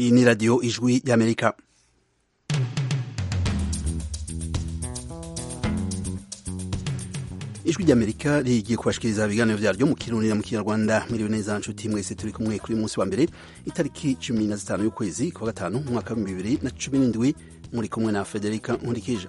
iyi ni radiyo ijwi y'amerika ijwi ry'amerika rigiye kubashikiriza ibiganiro vyaryo mu kirundi na mu kinyarwanda mwiriwe neza nshuti mwese turi kumwe kuri munsi wa mbere itariki cumi na zitanu y'ukwezi kwa gatanu mu mwaka w'ibihumbi bibiri na cumi n'indwi muri kumwe na federika nkurikije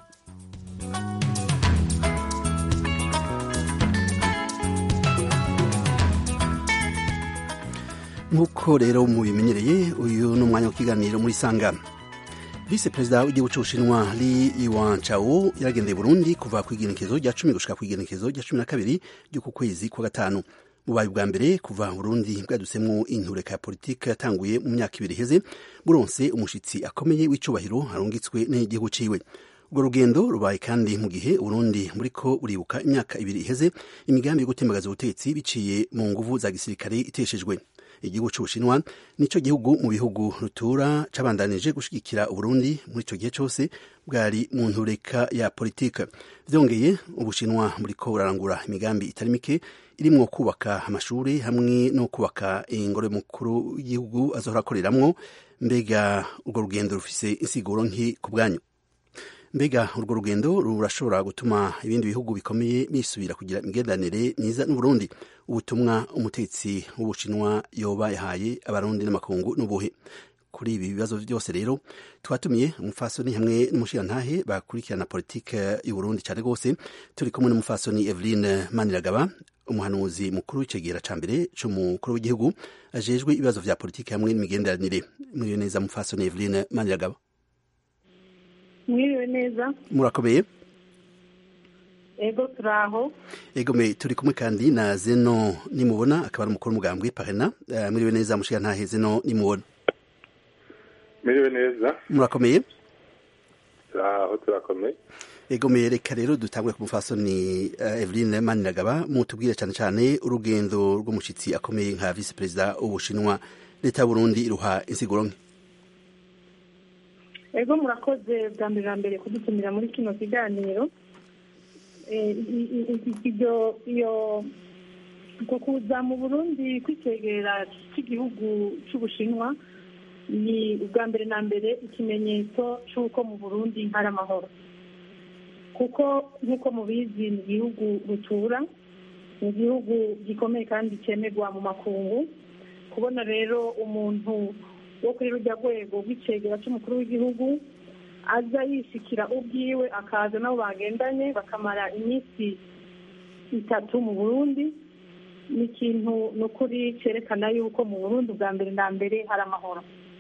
nk'uko rero mubimenyereye uyu ni umwanya w'ikiganiro muri sangano visi perezida w'igihugu c'ubushinwa li iwan chao yaragendeye burundi kuva ku igenekezo rya cumi gushika ku igenekezo rya cumi na kabiri ry'uku kwezi kwa gatanu bubaye bwa mbere kuva burundi bwadusemwo intureka ya politike yatanguye mu myaka ibiri iheze buronse umushitsi akomeye w'icubahiro arungitswe n'igihugu ciwe urwo rugendo rubaye kandi mu gihe uburundi buriko buribuka imyaka ibiri iheze imigambi yo gutembagaza ubutegetsi biciye mu nguvu za gisirikare iteshejwe igihugu c'ubushinwa nico gihugu mu bihugu rutura cabandanije gushigikira uburundi muri ico gihe cose bwari mu ntureka ya politike vyongeye ubushinwa buriko burarangura imigambi itari mike irimwo kubaka amashuri hamwe no kubaka ingoro mukuru w'igihugu azohora akoreramwo mbega urwo rugendo rufise insiguro nki ku bwanyu mbega urwo rugendo rurashobora gutuma ibindi bihugu bikomeye bisubira kugira imigenderanire myiza n'uburundi ubutumwa umutetsi w'ubushinwa yoba yahaye abarundi n'amakungu n'ubuhe kuri ibi bibazo byose rero twatumiye umufasoni hamwe n'umushirantahe bakurikirana politike y'uburundi cyane rwose turi kumwe n'umufasoni eveline maniragaba umuhanuzi mukuru w'icegera ca mbere c'umukuru w'igihugu ajejwe ibibazo vya politike hamwe n'imigenderanire muriyo neza mufasoni eveline maniragaba mwiriwe neza murakomeye ego turaho ego me turi kumwe kandi na zeno nimubona akaba ari umukuru w'umugambwe parena uh, mwiriwe neza mushiga ntahe zeno nimubona mwiriwe neza murakomeye turaho turakomeye ego me reka rero dutangwe ku mufasoni uh, Eveline Maniragaba mutubwire cyane cyane urugendo rw'umushitsi akomeye nka vice perezida w'ubushinwa leta y'u Burundi iruha insiguro nke ego murakoze bwa mbere na mbere kudutumira muri kino kiganiro iyo iyo uko kuza mu burundi kw'icyegera cy'igihugu cy'ubushinwa ni ubwa mbere na mbere ikimenyetso cy'uko mu burundi hari amahoro kuko nk'uko mubizi ni igihugu rutura ni igihugu gikomeye kandi cyemerwa mu makungu kubona rero umuntu wo kuri rujya rwego rw'icegera cy'umukuru w'igihugu aza yishikira ubwiwe akaza nabo bagendanye bakamara iminsi itatu mu burundi ni ikintu ni ukuri cyerekana yuko mu burundi bwa mbere na mbere hari amahoro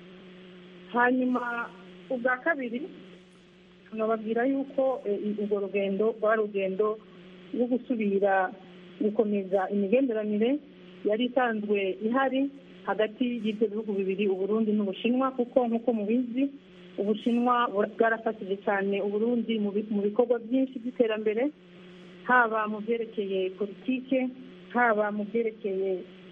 hanyuma ubwa kabiri tunababwira yuko urwo rugendo rwari urugendo rwo gusubira gukomeza imigenderanire yari isanzwe ihari hagati y'ibyo bihugu bibiri uburundi n'ubushinwa kuko nk'uko mubizi ubushinwa bwarafatije cyane uburundi mu bikorwa byinshi by'iterambere haba mu byerekeye politike haba mu byerekeye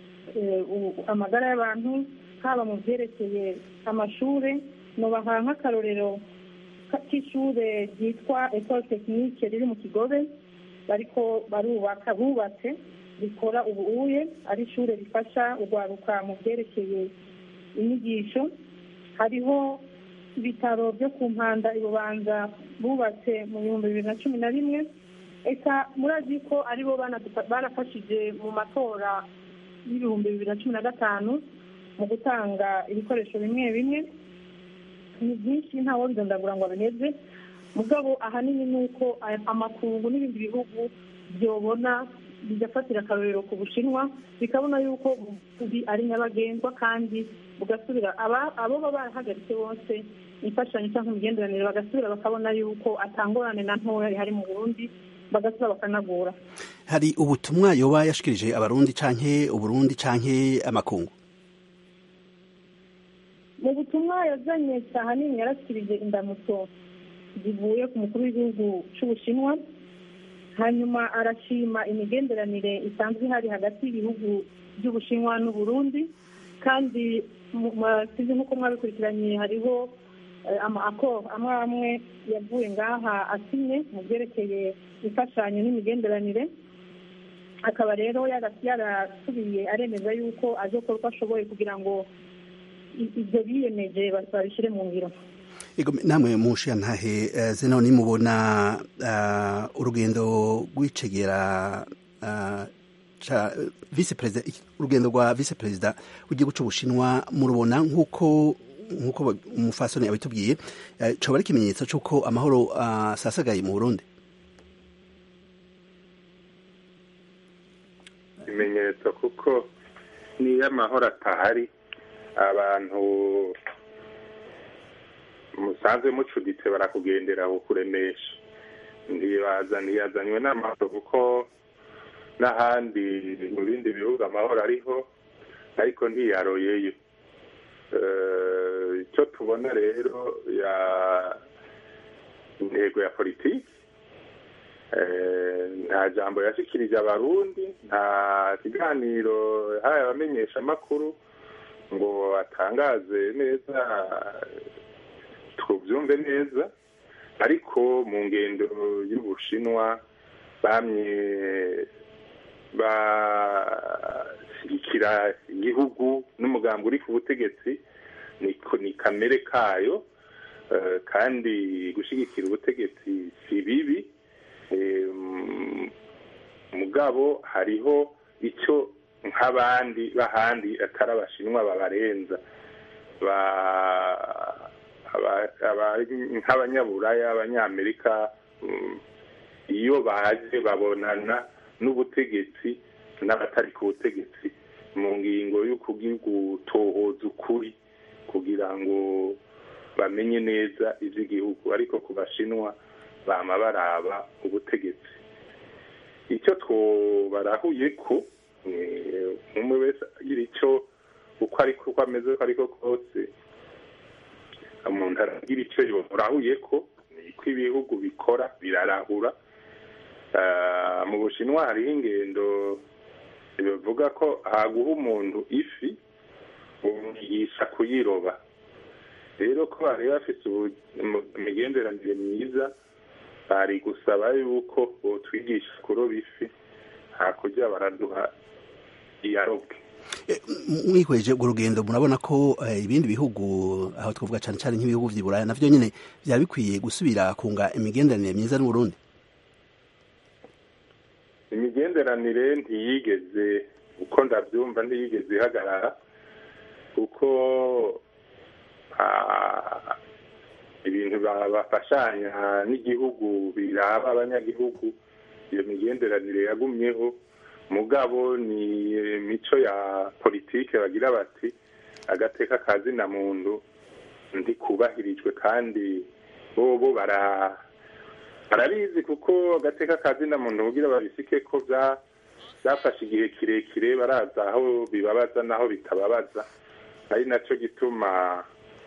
amagara y'abantu haba mu byerekeye amashuri nubaha nk'akarorero k'ishure ryitwa ecole tekinike riri mu kigobe bariko barubaka bubatse rikora ubuuye ari ishure rifasha urwaruka mu byerekeye inyigisho hariho ibitaro byo ku mpanda ibubanza bubatse mu bihumbi bibiri na cumi na rimwe eka murazi ko aribo barafashije mu matora y'ibihumbi bibiri na cumi na gatanu mu gutanga ibikoresho bimwe bimwe ni byinshi ntawo ndondagura ngo abiheze mugabo ahanini ni uko amakungu n'ibindi bihugu byobona bigafatira akarorero ku bushinwa bikabona yuko ubuvuzi ari nyabagendwa kandi bugasubira abo baba barahagaritse bose imfashanyo cyangwa imigenderanire bagasubira bakabona yuko atangorane na ntoya ihari mu burundi bagasubira bakanagura hari ubutumwa yoba yashikirije abarundi canke uburundi canke amakungu mu butumwa yazanye ahanini yarashyikirije indamutso zivuye ku mukuru w'igihugu cy'ubushinwa hanyuma arashima imigenderanire isanzwe ihari hagati y'ibihugu by'ubushinwa n'uburundi kandi sizi nk'uko mwabikurikiranye hariho amakoro amwe amwe yavuye ngaha asinye mu byerekeye imfashanyo n'imigenderanire akaba rero yarasubiye aremeza yuko azokora uko ashoboye kugira ngo ibyo biyemeje babishyire mu ngiro namwe mushiya ntahe zino nimubona urugendo rw'icegera visi perezida urugendo rwa visi perezida w'igihugu cy'ubushinwa murubona nk'uko nk'uko umufasoni abitubwiye coba ari ikimenyetso cy'uko amahoro asasagaye mu burundi ikimenyetso kuko niyo amahoro atahari abantu musanzwe mucuditse barakugendera kukuremesha ntibaza ntiyazanywe n'amahoro kuko n'ahandi mu bindi bihugu amahoro ariho ariko ntiyaroyeyo icyo tubona rero ya intego ya politiki nta jambo yashikirije abarundi nta kiganiro yahaye abamenyeshamakuru ngo atangaze neza tubyumve neza ariko mu ngendo y'ubushinwa bamye bashyigikira igihugu n'umugambi uri ku butegetsi ni kamere kayo kandi gushyigikira ubutegetsi si bibi mugabo hariho icyo nk'abandi b'ahandi atari abashinwa babarenza nk'abanyaburaya abanyamerika iyo baje babonana n'ubutegetsi n'abatari ku butegetsi mu ngingo yo gutohoza ukuri kugira ngo bamenye neza iby'igihugu ariko ku bashinwa bama baraba ubutegetsi icyo twobarahuye ko umwe wese agira icyo uko ariko uko ameze uko ariko kose umuntu aragira icyo yorahuye ko niko ibihugu bikora birarahura mu bushinwa hariho ingendo bivuga ko haguha umuntu ifi umwigisha kuyiroba rero ko bari bafite imigenderanire myiza bari gusaba yuko botwigisha kuroba ifi hakurya baraduha iyarobwe mwihweje urwo rugendo murabona ko ibindi bihugu aho twavuga cyane cyane nk'ibihugu by'i buraya navyo nyine byaba bikwiye gusubira kunga imigenderanire myiza n'uburundi imigenderanire ntiyigeze uko ndabyumva ntiyigeze ihagarara kuko ibintu bafashanya n'igihugu biraba abanyagihugu iyo migenderanire yagumyeho mugabo ni imico ya politike bagira bati agateka kazina muntu ndikubahirijwe kandi bobo bara barabizi kuko agateka kazina muntu kugira babisike ko byafashe igihe kirekire baraza aho bibabaza n'aho bitababaza ari nacyo gituma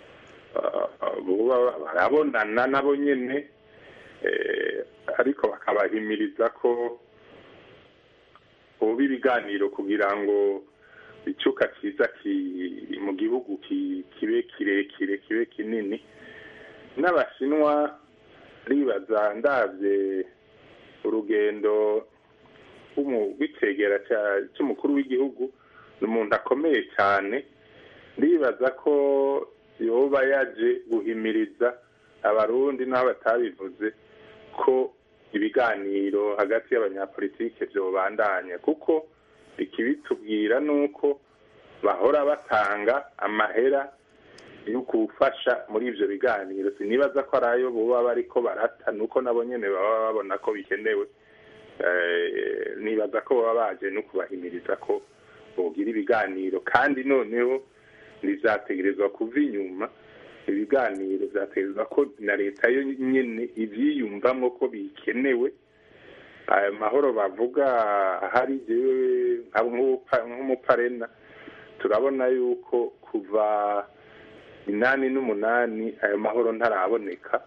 barabonana nabo nyine ariko bakabahimiriza ko ubu ibiganiro kugira ngo icyuka cyiza mu gihugu kibe kirekire kibe kinini n'abashinwa ribaza ndabye urugendo rw'icegera cy'umukuru w'igihugu ni umuntu akomeye cyane ndibaza ko yoba yaje guhimiriza abarundi n'aho batabivuze ko ibiganiro hagati y'abanyapolitike byobandanya kuko ikibitubwira ni uko bahora batanga amahera yo gufasha muri ibyo biganiro sinibaza ko ari ayo buba bariko barata nuko nabo nyine baba babona ko bikenewe nibaza ko baba baje no kubahimiriza ko bogira ibiganiro kandi noneho ntizategerezwa kuva inyuma ibiganiro byategerezwa ko na leta yo nyine ibyiyumvamo ko bikenewe ayo mahoro bavuga ahari nk'umuparena turabona yuko kuva inani n'umunani ayo mahoro ntaraboneka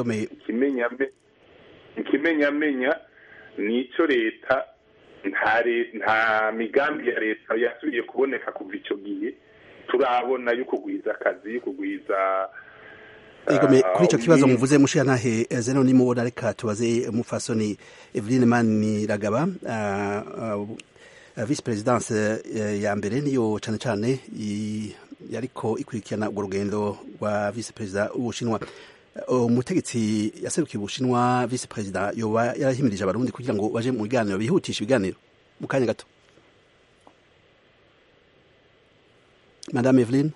ikimenyamenya ni icyo leta nta migambi ya leta yasubiye kuboneka kuva icyo gihe turabona yo kugwiza akazi yo kugwiza Egome kuri ico kibazo muvuze mushiya ntahe zeno ni mubona reka tubaze umufasoni Eveline Maniragaba uh, uh, vice presidence uh, ya mbere niyo cane cane yariko ikurikirana urwo rugendo rwa vice perezida w'ubushinwa umutegetsi yaserukiye ubushinwa vice perezida yoba yarahimirije abarundi kugira ngo baje mu biganiro bihutisha ibiganiro mu kanya gato madame eveline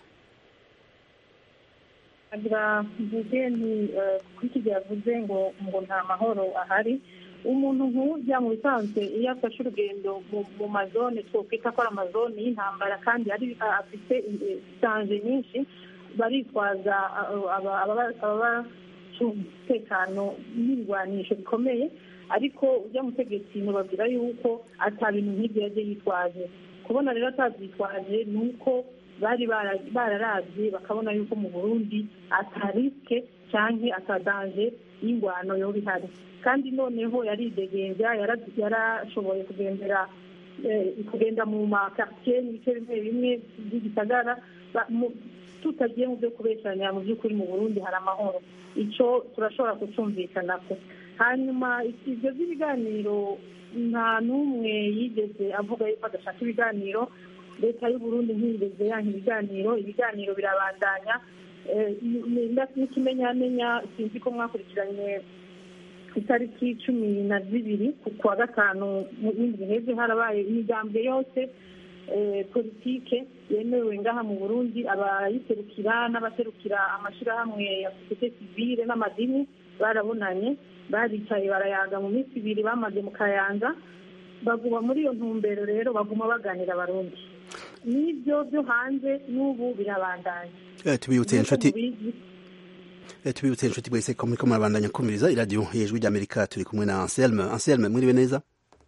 agira mvuge nti kuri iki gihe yavuze ngo ngo nta mahoro ahari umuntu nk'ujya mu bisanzwe iyo afashe urugendo mu mazone twokwita ko ari amazone y'intambara kandi afite sanje nyinshi baritwaza ababacunga umutekano n'ibirwanisho bikomeye ariko ujya mutegetsi ntibabwira yuko ata bintu nk'ibyo yaje yitwaje kubona rero atabyitwaje ni uko bari bararabye bakabona yuko mu burundi atarisike cyangwa atadanje y'ingwano yoba ihari kandi noneho yaridegenza yarashoboye kugendera kugenda mu makaritsiye n'ibice bimwe bimwe by'igisagara tutagiye mu byo kubesanya mu by'ukuri mu burundi hari amahoro icyo turashobora kucumvikana ko hanyuma ibyo by'ibiganiro nta n'umwe yigeze avuga yuko adashaka ibiganiro leta y'uburundi ntiyigeze yanka ibiganiro ibiganiro birabandanya n'ikimenyamenya sinzi ko mwakurikiranye itariki cumi na zibiri ku wa gatanu mu bindi biheze harabaye imigambwe yose politike yemewe ngaha mu burundi abayiserukira n'abaserukira amashyirahamwe ya sosiyete sivile n'amadini barabonanye baricaye barayaga mu minsi ibiri bamaze mu kayanza baguma muri iyo ntumbero rero baguma baganira abarundi n'ibyo byo hanze n'ubu birabandanya tubibutse inshuti tubibutse inshuti bwese ko muriko murabandanya kumviriza iradiyo y'ijwi ry'amerika turi kumwe na anselme anselme mwiriwe neza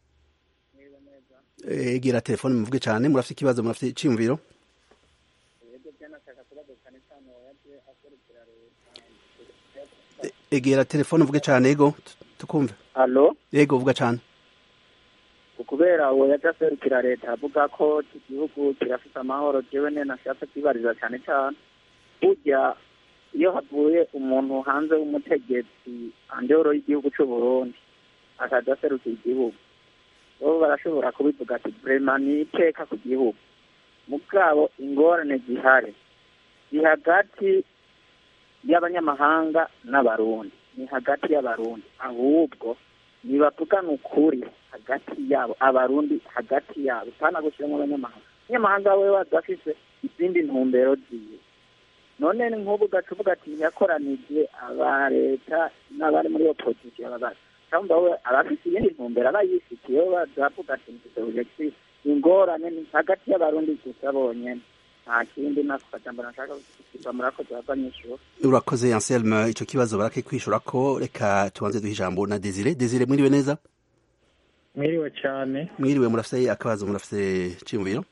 egera telefone muvuge cyane murafite ikibazo murafite icyiyumviro egera telefone uvuge cyane ego tukumve alo yego uvuga cyane kubera uwo yaje aserukira leta avuga ko iki gihugu kirafite amahoro jewe ne nashatse kwibariza cyane cyane burya iyo havuye umuntu hanze w'umutegetsi andoro y'igihugu cy'u Burundi akaja aserukira igihugu bo barashobora kubivuga ati vrema ni iteka ku gihugu mugabo ingorane zihari ni hagati y'abanyamahanga n'abarundi ni hagati y'abarundi ahubwo ntibavugana ukuri hagati yabo abarundi hagati yabo utana gushyiramo abanyamahanga abanyamahanga we adafise izindi ntumbero ziwe none nk'ubu ugaca uvuga ati ntiyakoranije aba leta n'abari muri opozisiyo babaza cyangwa we abafite iyindi ntumbero aba yifitiye bazavuga ati ntituzehuje ingorane ni hagati y'abarundi gusa bonyene nta kindi nako kajambo nashaka kukiva murakoze bava nyishura urakoze anselme ico kibazo barake kwishura ko reka tubanze duha ijambo na desire desire mwiriwe neza mwiriwe cyane mwiriwe murafite akabazo murafite ciyumviro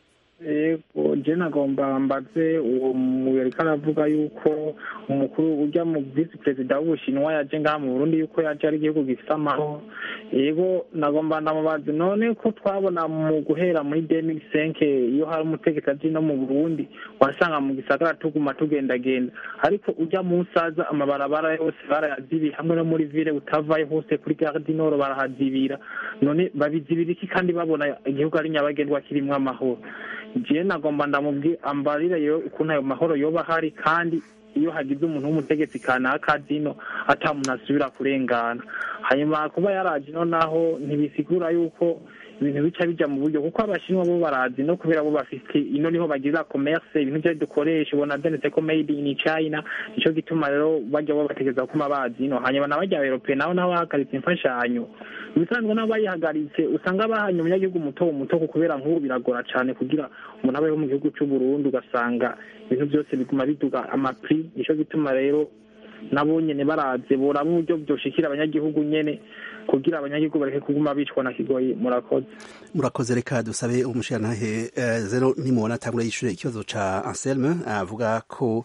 yego je nagomba mbaze uwo muyariko aravuga yuko umukuru ujya mu visi perezida w'ubushinwa yaje ngaha mu burundi yuko yaje ari igihugu gifite amahoro yego nagomba ndamubaze none ko twabona mu guhera muri demiri senke iyo hari umutegetsi aje no mu burundi wasanga mu gisagara tuguma tugendagenda ariko ujya mu nsaza amabarabara yose barayazibiye hamwe no muri vile utavaye hose kuri gare du nord barahazibira none babizibira iki kandi babona igihugu ari nyabagendwa kirimwo amahoro jewe nagomba ndamubwi ambarire yo ukuntu ayo mahoro yoba ahari kandi iyo hagize umuntu w'umutegetsi kanaka zino ata muntu asubira kurengana hanyuma kuba yaraje ino naho ntibisigura yuko ibintu bica bija mu buryo kuko abashinwa bo barazi no kubera bo bafite ino niho bagira commerce ibintu vyo dukoresha ubona vyanditse ko made in China nico gituma rero bajya bo bategeza kuma bazi ino hanyuma n'abajya Europe nabo nabo bahagaritse imfashanyo ibisanzwe nabo bayihagaritse usanga bahanye umunyagihugu muto muto kubera nk'ubu biragora cane kugira umuntu abeho mu gihugu c'u Burundi ugasanga ibintu byose biguma biduga amapri nico gituma rero nabo nyene baraze boraba uburyo byoshikira abanyagihugu nyene kugira abanyagihugu bareke kuguma bicwa na kigoyi murakoze murakoze reka dusabe umushirantahe uh, zero nimubona atangura yishure ikibazo ca Anselme avuga ko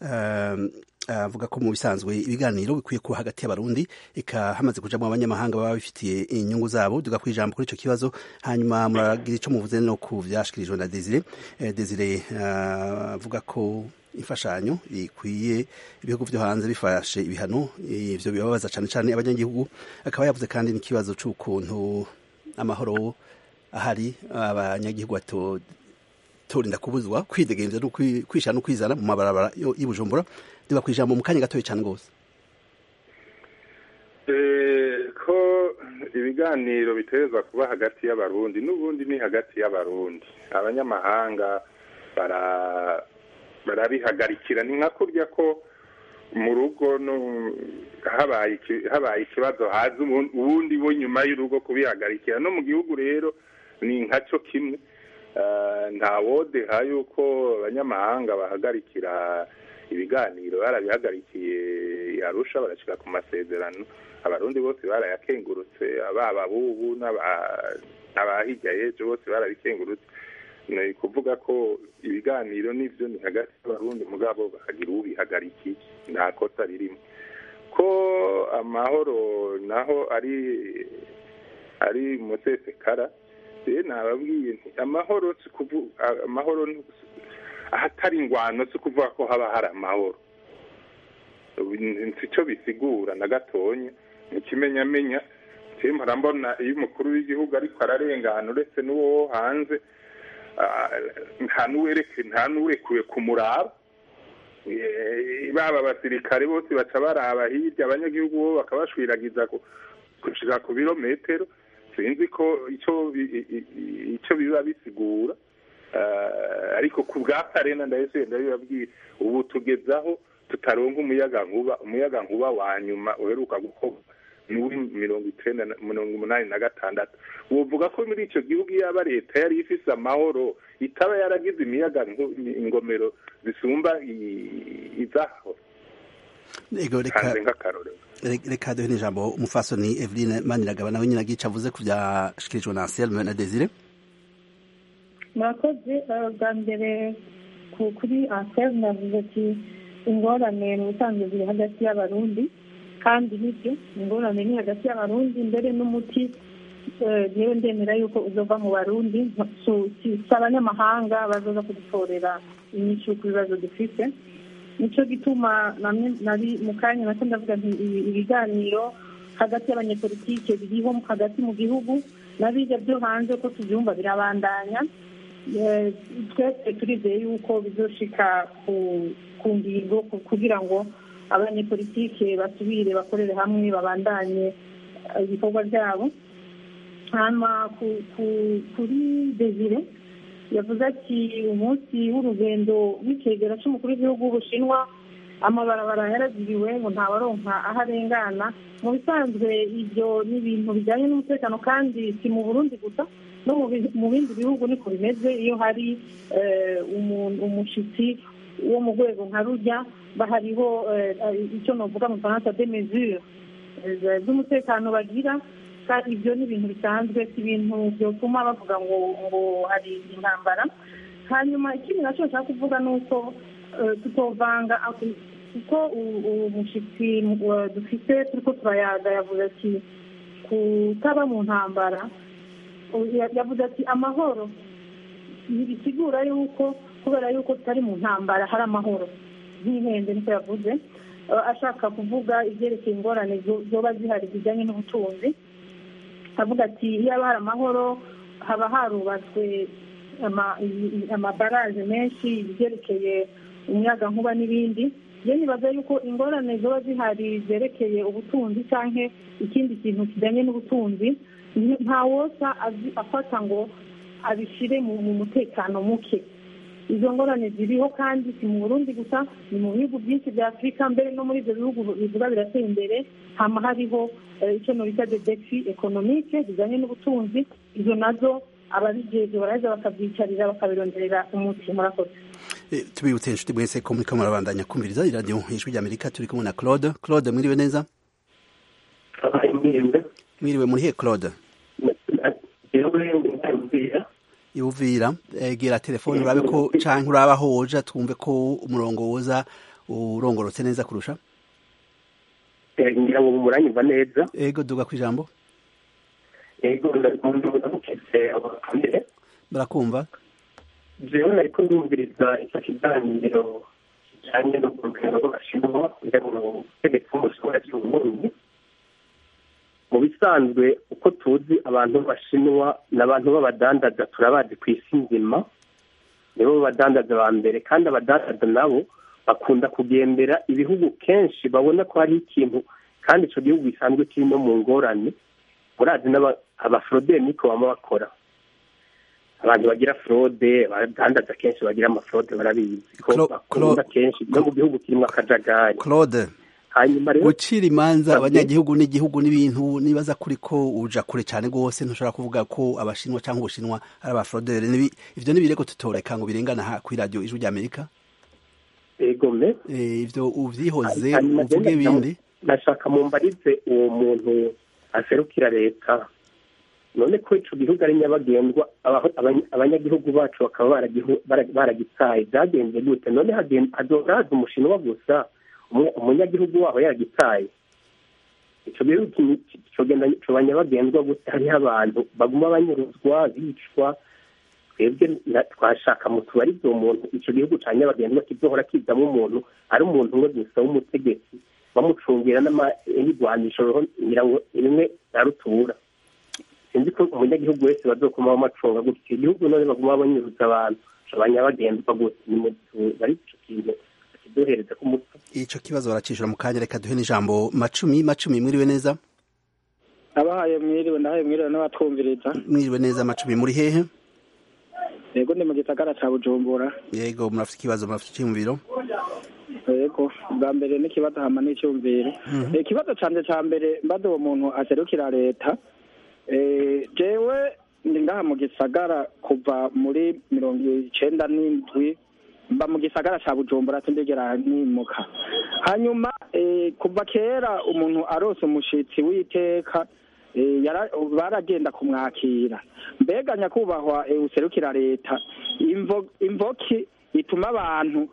avuga ko mu bisanzwe ibiganiro bikwiye kuba hagati y'abarundi eka hamaze kujamwo abanyamahanga baba bifitiye inyungu zabo duga kwijambo kuri ico kibazo hanyuma muragira ico muvuze no ku vyashikirijwe na Desire Desire avuga ko imfashanyo ikwiye ibihugu vyo hanze bifashe ibihano ivyo bibabaza cane cane abanyagihugu akaba yavuze kandi n'ikibazo c'ukuntu amahoro ahari abanyagihugu bato batorinda kubuzwa kwidegemvya no kwisha no kwizana mu mabarabara y'Ibujumbura diba kwijambo mu kanya gatoya cyane gose ko ibiganiro biterezwa kuba hagati y'abarundi n'ubundi ni hagati y'abarundi abanyamahanga barabihagarikira ni nka kurya ko mu rugo habaye ikibazo haza ubundi bo nyuma y'urugo kubihagarikira no mu gihugu rero ni nkaco kimwe nta wodeha yuko abanyamahanga bahagarikira ibiganiro barabihagarikiye yarusha barashyira ku masezerano abarundi bose barayakengurutse ababa bubu n'abahirya y'ejo bose barabikengurutse ni kuvuga ko ibiganiro n'ibyo ni hagati y'abarundi mugabo bakagira ubihagarikiye nta kosa ririmo ko amahoro naho ari ari umusesekara rero nababwiye nti amahoro si kuvuga amahoro ahatari ingwano si kuvuga ko haba hari amahoro si cyo bisigura na gatonya ikimenyamenya mpora mbona iyo umukuru w'igihugu ariko ararengana uretse n'uwo hanze nta n'urekuwe kumuraba baba abasirikare bose baca baraba hirya abanyagihugu bo bakabashwiragiza gushira ku birometero sinzi ko icyo biba bisigura ariko ku bwa karena ndahise ndabibabwira ubu tugezaho tutaronka umuyaga nkuba umuyaga nkuba wa nyuma uheruka gukorwa n'uwi mirongo icenda mirongo umunani na gatandatu wovuga ko muri ico gihugu yaba leta yari ifise amahoro itaba yaragize imiyaga ingomero zisumba izaho hanze nk'akarorero reka duhe n'ijambo umufasoni eveline maniragaba nawe nyine agica avuze ku byashikirijwe na anselme na desire murakoze bwa mbere kuri anselme yavuze ati ingorane mu busanzwe ziri hagati y'abarundi kandi nibyo ingorane ni hagati y'abarundi mbere n'umuti yewe ndemera yuko uzova mu barundi si abanyamahanga bazoza kudutorera inyishu ku bibazo dufite nicyo gituma nari mu kanya nacyo ndavuga nti ibiganiro hagati y'abanyepolitike biriho hagati mu gihugu n'abijya byo hanze ko tubyumva birabandanya twese turizeye yuko bizoshika ku ngingo kugira ngo abanyepolitike basubire bakorere hamwe babandanye ibikorwa byabo hanyuma kuri desire yavuze ati umunsi w'urugendo w'icegera cy'umukuru w'igihugu w'ubushinwa amabarabara yaraziriwe ngo ntabaronka aho arengana mu bisanzwe ibyo ni ibintu bijyanye n'umutekano kandi si mu burundi gusa no mu bindi bihugu niko bimeze iyo hari umushyitsi wo mu rwego nka rujya bahariho icyo navuga mu faransa de mesure z'umutekano bagira kandi ibyo ni ibintu bisanzwe si ibintu byatuma bavuga ngo ngo hari intambara hanyuma ikindi nacyo nshaka kuvuga ni uko tutovanga kuko umushyitsi dufite turi ko turayaga yavuze ati kutaba mu ntambara yavuze ati amahoro ntibisigura yuko kubera yuko tutari mu ntambara hari amahoro nk'ihende niko yavuze ashaka kuvuga ibyerekeye ingorane zoba zihari zijyanye n'ubutunzi avuga ati iyo haba hari amahoro haba harubatswe amabaraje menshi ibyerekeye umuyaga nkuba n'ibindi iyo nibaza yuko ingorane ziba zihari zerekeye ubutunzi cyangwa ikindi kintu kijyanye n'ubutunzi nta wosa afata ngo abishyire mu mutekano muke izo ngorane ziriho kandi si mu burundi gusa ni mu bihugu byinshi bya afurika mbere no muri ibyo bihugu bivuga biratera imbere hama hariho icyo bita de defi ekonomike zijyanye n'ubutunzi izo nazo ababijejwe baraza bakabyicarira bakabironderera umuti murakoze tubibutse inshuti mwese ko muriko murabandanya kumviriza iradiyo ijwi ry'amerika turi kumwe na claude claude mwiriwe neza mwiriwe murihe claude iwuvira egera telefone urabe ko canke uraba aho woja twumve ko umurongo woza urongorotse neza kurusha ngira ngo muranyumva neza ego duga kwijambo ego ndamukeze abakamere barakumva jewe nariko ndumviriza ico kiganiro kijanye no ku rugendo rw'abashinwa kugira ngo ubutegetsi bw'umushobora cy'uburundi mu bisanzwe uko tuzi abantu b'abashinwa ni abantu b'abadandaza turabazi ku isi nzima nibo badandaza ba mbere kandi abadandaza nabo bakunda kugendera ibihugu kenshi babona ko hari ikintu kandi icyo gihugu gisanzwe kiri no mu ngorane murazi abaforoderi niko baba bakora abantu bagira forode abadandaza kenshi bagira amaforode barabizi ko bakunda kenshi no mu gihugu kirimo akajagari claude hanyuma rero gucira imanza abanyagihugu n'igihugu n'ibintu nibaza kuri ko uja kure cyane rwose ntushobora kuvuga ko abashinwa cyangwa ubushinwa ari abaforoderi ivyo n'ibirego tutoreka ngo birengana ha kuri radiyo ijwi ry'amerika egome ivyo uvyihoze uvuge ibindi nashaka mumbarize uwo muntu aserukira leta none ko ico gihugu ari nyabagendwa abanyagihugu bacu bakaba baragitaye byagenze gute none hazoza haza umushinwa gusa umunyagihugu wabo yaragitaye ico gihugu coba nyabagendwa gusa hariho abantu baguma banyuruzwa bicwa twebwe twashaka mutubarize uwo muntu ico gihugu ca nyabagendwa kizohora kizamo umuntu ari umuntu umwe gusa w'umutegetsi bamucungira n'ibigwanisho ngirango rimwe na rutura sinzi ko umunyagihugu wese bazokuma bamacunga gutyo igihugu none baguma banyuruza abantu abanyabagendwa gusa bari ico kintu kiduhereza ku mutwe ico kibazo baracishura mu kanya reka duhe n'ijambo macumi macumi mwiriwe neza abahaye mwiriwe ndahaye mwiriwe n'abatwumviriza mwiriwe neza macumi muri hehe yego ni mu gisagara ca bujumbura yego murafite ikibazo murafite icyumviro yego bwa mbere n'ikibazo hama n'icyumviro ikibazo canje ca mbere mbaza uwo muntu aserukira leta jewe ndi ngaha mu gisagara kuva muri mirongo icenda n'indwi mba mu gisagara ca bujumbura sindigera nimuka hanyuma kuva kera umuntu arose umushitsi w'iteka baragenda kumwakira mbega nyakubahwa userukira leta imvoki ituma abantu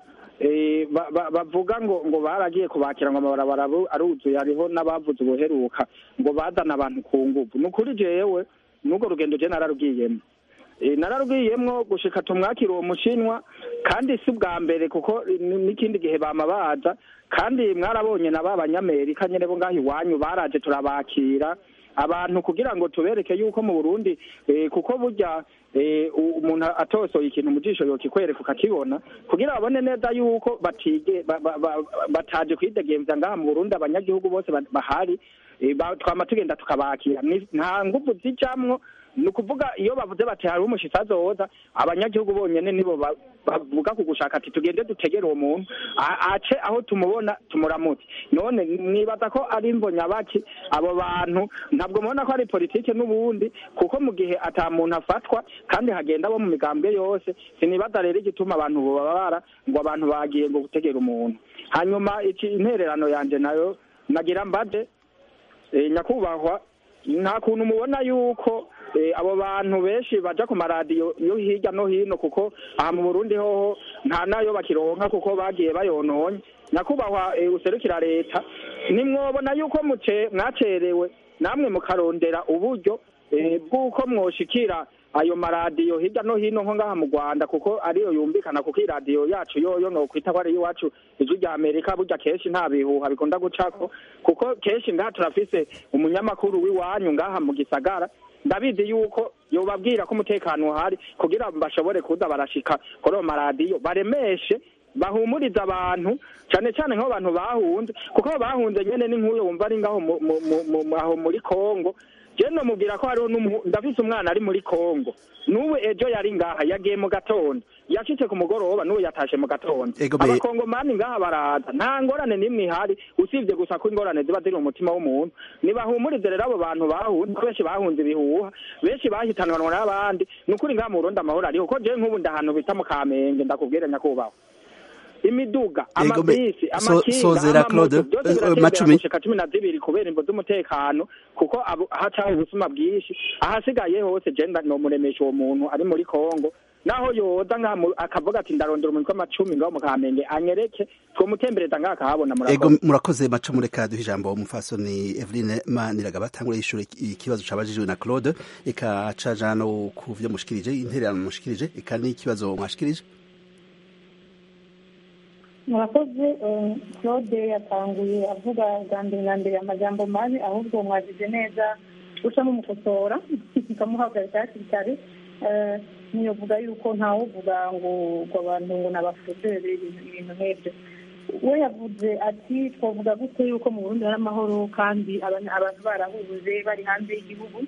bavuga ngo ngo baragiye kubakira ngo amabarabara aruzuye hariho n'abavuze ubuheruka ngo bazana abantu ku nguvu ni ukuri jewe n'urwo rugendo je nararugiyemo nararugiyemwo gushika tumwakira uwo mushinwa kandi si bwa mbere kuko n'ikindi gihe bama baza kandi mwarabonye na ba banyamerika nyene bo ngaho iwanyu baraje turabakira abantu kugira ngo tubereke yuko mu burundi kuko burya umuntu atosoye ikintu mu jisho yokikwereka ukakibona kugira babone neza yuko batige bataje kwidegemvya ngaha mu burundi abanyagihugu bose bahari twama tugenda tukabakira nta nguvu zijamwo ni ukuvuga iyo bavuze bati hari umushitsi azoza abanyagihugu bonyene nibo bavuga ku gushaka ati tugende dutegere uwo muntu ace aho tumubona tumuramutse none mwibaza ko ari mbonyabaki abo bantu ntabwo mubona ko ari politike n'ubundi kuko mu gihe ata muntu afatwa kandi hagenda abo mu migambwe yose sinibaza rero igituma abantu bobabara ngo abantu bagiye ngo gutegera umuntu hanyuma iki intererano yanje nayo nagira mbade nyakubahwa nta kuntu mubona yuko abo bantu benshi baja ku maradiyo yo hirya no hino kuko aha mu burundi hoho nta nayo bakironka kuko bagiye bayononye nyakubahwa userukira leta nimwobona yuko mwacerewe namwe mukarondera uburyo bw'uko mwoshikira ayo maradiyo hirya no hino nko ngaha mu rwanda kuko ariyo yumvikana kuko iradiyo yacu yoyo nokwita ko ari iwacu ijwi rya amerika burya kenshi nta bihuha bikunda gucako kuko kenshi ngaha turafise umunyamakuru w'iwanyu ngaha mu gisagara ndabizi yuko yobabwira ko umutekano uhari kugira bashobore kuza barashika kuri ayo maradiyo baremeshe bahumuriza abantu cyane cyane nk'abantu bahunze kuko bahunze nyene ni nk'uyo wumva ari ngaho aho muri kongo je nomubwira ko hariho ndafise umwana ari muri kongo n'ubu ejo yari ngaha yagiye mu gatondo yashitse ku mugoroba n'ubu yatashe mu gatondo abakongomani ngaha baraza nta ngorane n'imwe ihari usibye gusa ko ingorane ziba ziri mu mutima w'umuntu nibahumurize rero abo bantu bahunze benshi bahunze ibihuha benshi bahitanwanwa n'abandi ni ukuri ngaha mu burundi amahoro ariho ko jewe nk'ubu ndahantu bita mu kamenge ndakubwire nyakubahwa imiduga amabisi amakinga amamoto byose biratembera gushika cumi na zibiri kubera imvo z'umutekano kuko hacaho ubusuma bwinshi ahasigaye hose je nomuremesha uwo muntu ari muri kongo naho yoza akavuga ati ndarondera umuntu w'amacumi ngaho mu kamenge anyereke twomutembereza ngaho akahabona ego murakoze macumu reka duha ijambo umufasoni eveline maniragaba tangura yishure ikibazo cabajijwe na claude eka caja no ku vyo mushikirije intererano mushikirije eka n'ikibazo mwashikirije murakoze claude yatanguye avuga bwa mbere na mbere amajambo mabi ahubwo mwagize neza uca mumukosora mukamuhagarika hakiri kare ntiyovuga yuko ntawuvuga ngo ngo abantu ngo ni abafudere ibintu nk'ibyo we yavuze ati twavuga gute yuko mu burundi hari amahoro kandi abantu barahuje bari hanze y'igihugu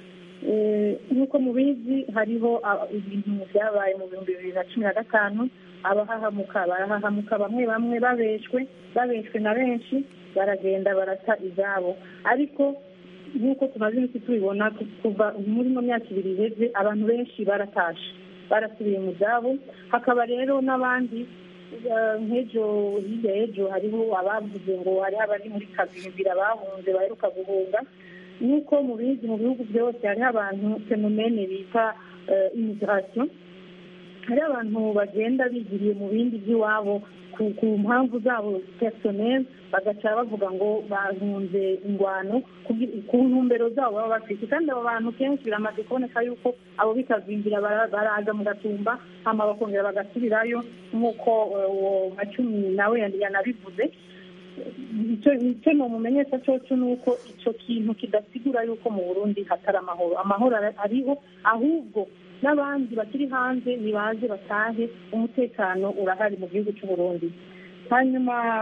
nk'uko mubizi hariho ibintu byabaye mu bihumbi bibiri na cumi na gatanu abahahamuka barahahamuka bamwe bamwe babeshwe babeshwe na benshi baragenda barata izabo ariko nk'uko tumaze iminsi tubibona kuva muri ino myaka ibiri iheze abantu benshi baratashe barasubiye mu byabo hakaba rero n'abandi nk'ejo hirya y'ejo hariho abavuze ngo hariho abari muri kazimbira bahunze baheruka guhunga nk'uko mubizi mu bihugu byose hariho abantu fenomene bita imigirasiyo hariho abantu bagenda bigiriye mu bindi by'iwabo ku mpamvu zabo personel bagaca bavuga ngo bahunze ingwano ku ntumbero zabo baba bafite kandi abo bantu kenshi biramaze kuboneka yuko abo bikazimbira baraza mu gatumba hama bakongera bagasubirayo nk'uko uwo macumi nawe yanabivuze icyo mumenyesha cyoco ni uko icyo kintu kidasigura yuko mu burundi hatari amahoro amahoro ariho ahubwo n'abandi bakiri hanze nibaze batahe umutekano urahari mu gihugu cy'u Burundi hanyuma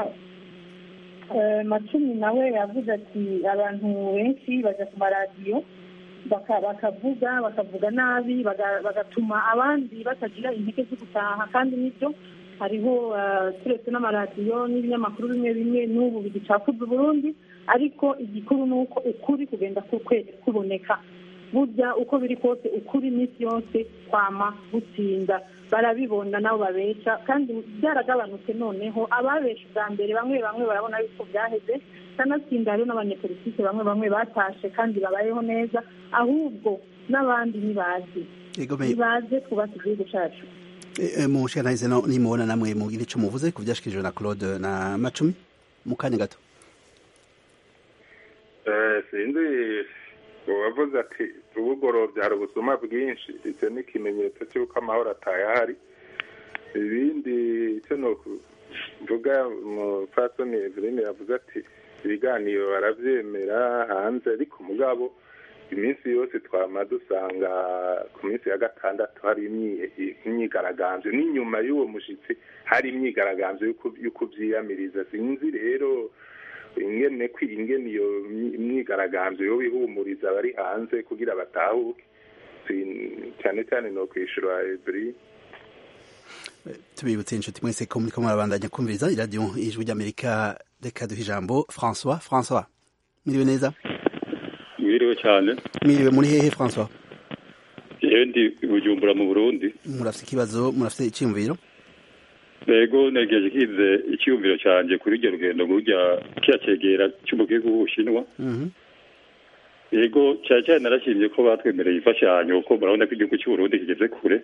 macumi nawe yavuze ati abantu benshi bajya ku maradiyo bakavuga bakavuga nabi bagatuma abandi batagira intege zo gutaha kandi nibyo hariho turetse n'amaradiyo n'ibinyamakuru bimwe bimwe n'ubu bigicakuza uburundi ariko igikuru ni uko ukuri kugenda kuboneka burya uko biri kose ukuri iminsi yose kwama gutsinda barabibona nabo babesha kandi byaragabanutse noneho ababesha ubwa mbere bamwe bamwe barabona yuko byaheze kanatsinda hariho n'abanyepolitike bamwe bamwe batashe kandi babayeho neza ahubwo n'abandi ntibazi ntibaze twubake igihugu cyacu mu nshingano no nimubona namwe mugire icyo muvuze ku byashyikirijwe na claude na macumi mu kanya gato sinzi uwavuze ati ubugorobye hari ubusuma bwinshi icyo ni ikimenyetso cy'uko amahoro atayahari ibindi icyo ni ukuvuga umupfasoni eveline yavuze ati ibiganiro barabyemera hanze ariko mugabo iminsi yose twama dusanga ku minsi ya gatandatu hari imyigaragambyo n'inyuma y'uwo mushyitsi hari imyigaragambyo yo kubyiyamiriza sinzi rero ingene ingene iyo myigaragambyo yo bihumuriza abari hanze kugira batahuke cyane cyane no kwishyura ebiri tubibutse inshuti mwese ko muriko murabandanya kumviriza iradiyo ijwi ry'amerika reka duha ijambo françois françois mwiriwe neza mwiriwe cyane mwiriwe muri hehe françois yewe ndi bujumbura mu burundi murafite ikibazo murafite icyiyumviro rego negeje kize icyiyumviro cyanjye kuri iryo rugendo rujya kiya cyegera cy'umugihugu w'ubushinwa yego cyane cyane narashimye ko batwemereye imfashanyo kuko murabona ko igihugu cy'uburundi kigeze kure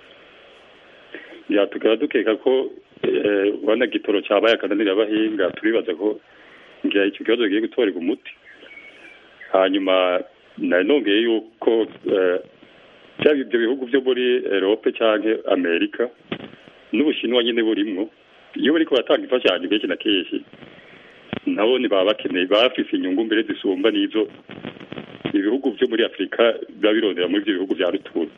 tukaba dukeka ko ubona gitoro cyabaye akananira abahinga turibaza ko ngira icyo kibazo kigiye gutorerwa umuti hanyuma nari nongeye yuko byaba ibyo bihugu byo muri erope cyangwa amerika n'ubushinwa nyine burimwo iyo bariko batanga imfashanyo kenshi na kenshi nabo baba bakeneye bafise inyungu mbere zisumba n'izo ibihugu byo muri afurika biba birondera muri ibyo bihugu bya rutura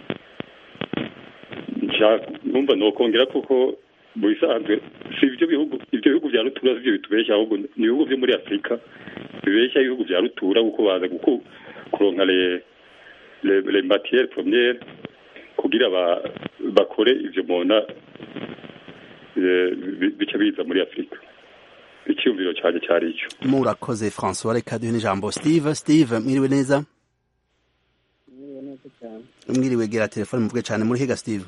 numva nokongera kuko mu bisanzwe si ibyo bihugu ibyo bihugu bya rutura sibyo bitubeshya ahubwo ni ibihugu byo muri afurika bibeshya ibihugu bya rutura kuko baza kuronka le matiere premiere kugira bakore ivyo mubona bica biza muri afurika icyumviro cyane cyari icyo murakoze françois reka duhe n'ijambo steve steve mwiriwe neza mwiriwe neza cyane mwiriwe gera telefone muvuge cyane muri higa steve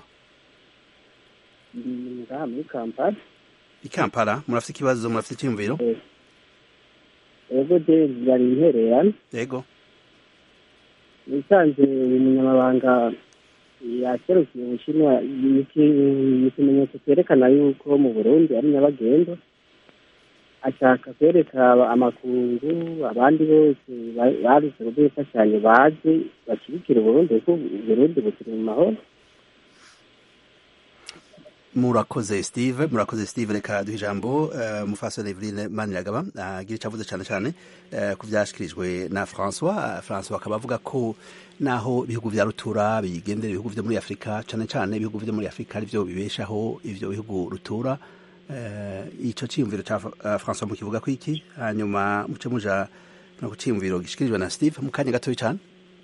ndi ngaha muri kampala i kampala murafite ikibazo murafite icyumviro ego je yari intererano yego nisanze uyu munyamabanga yaserukiye ubushinwa ikimenyetso cyerekana yuko mu burundi ari nyabagendwa ashaka kwereka amakungu abandi bose baruze kuduha imfashanyo baze bashyigikira uburundi kuko uburundi bukiri mu mahoro murakoze steve murakoze steve reka duha ijambo uh, mufasoni eveline maniragaba agira uh, icyo avuze cyane cyane uh, ku byashyikirijwe na francois uh, francois akaba avuga ko naho ibihugu vya rutura bigendera ibihugu vyo muri afurika cyane cyane ibihugu vyo muri afurika arivyo bibeshaho ivyo bihugu rutura uh, ico ciyumviro ca uh, francois mukivuga ko iki hanyuma muce muja no ku ciyumviro gishikirijwe na steve mu kanya gatoya cyane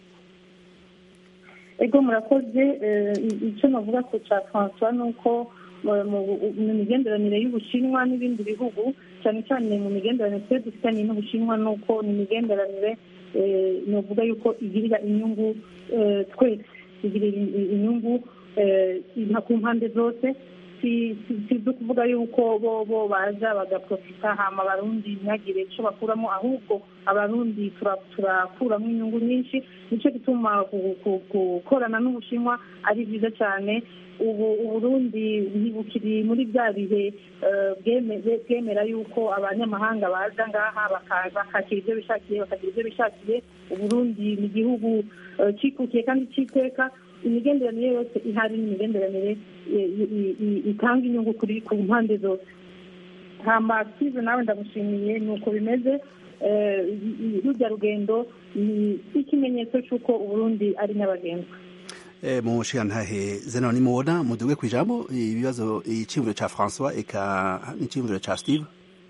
ego murakoze icyo navuga ko cya francois ni uko mu migenderanire y'ubushinwa n'ibindi bihugu cyane cyane mu migenderanire twe dufitanye n'ubushinwa ni uko ni imigenderanire navuga yuko igirira inyungu twese igirira inyungu ku mpande zose si ibyo kuvuga yuko bo bo baza bagaprofita hama abarundi ntihagire icyo bakuramo ahubwo abarundi turakuramo inyungu nyinshi nicyo gituma gukorana n'ubushinwa ari byiza cyane ubu uburundi ntibukiri muri bya bihe bwemera yuko abanyamahanga baza ngaha bakakira ibyo bishakiye bakagira ibyo bishakiye uburundi ni igihugu cyikukiye kandi cyiteka imigenderanire yose ihari ni imigenderanire itanga inyungu kuri ku mpande zose hamba size nawe ndamushimiye ni uko bimeze rujya rugendo ni ikimenyetso cy'uko uburundi ari nyabagendwa mu nshingantahe zeno nimubona muduge ku ijambo ibibazo icyiyumviro cya francois eka n'icyiyumviro cya steve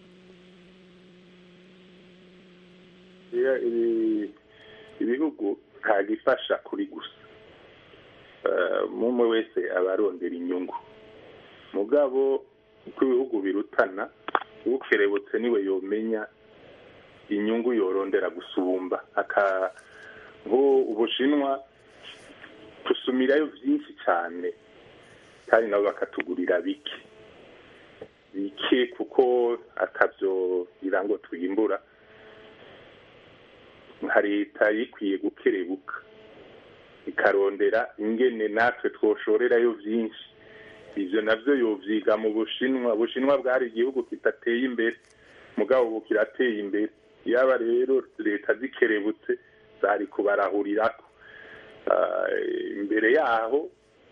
ibihugu ntagifasha kuri gusa umwe wese aba arondera inyungu mugabo uko ibihugu birutana ukerebutse niwe yomenya inyungu yorondera gusumba nko ubushinwa dusumirayo byinshi cyane kandi nabo bakatugurira bike bike kuko atabyo ngo twimbura nka leta yikwiye gukerebuka ikarondera ingene natwe twoshorerayo byinshi ibyo nabyo yobyiga mu bushinwa ubushinwa bwari igihugu kidateye imbere mugabo ubu kirateye imbere yaba rero leta zikerebutse zari kubarahurirako imbere yaho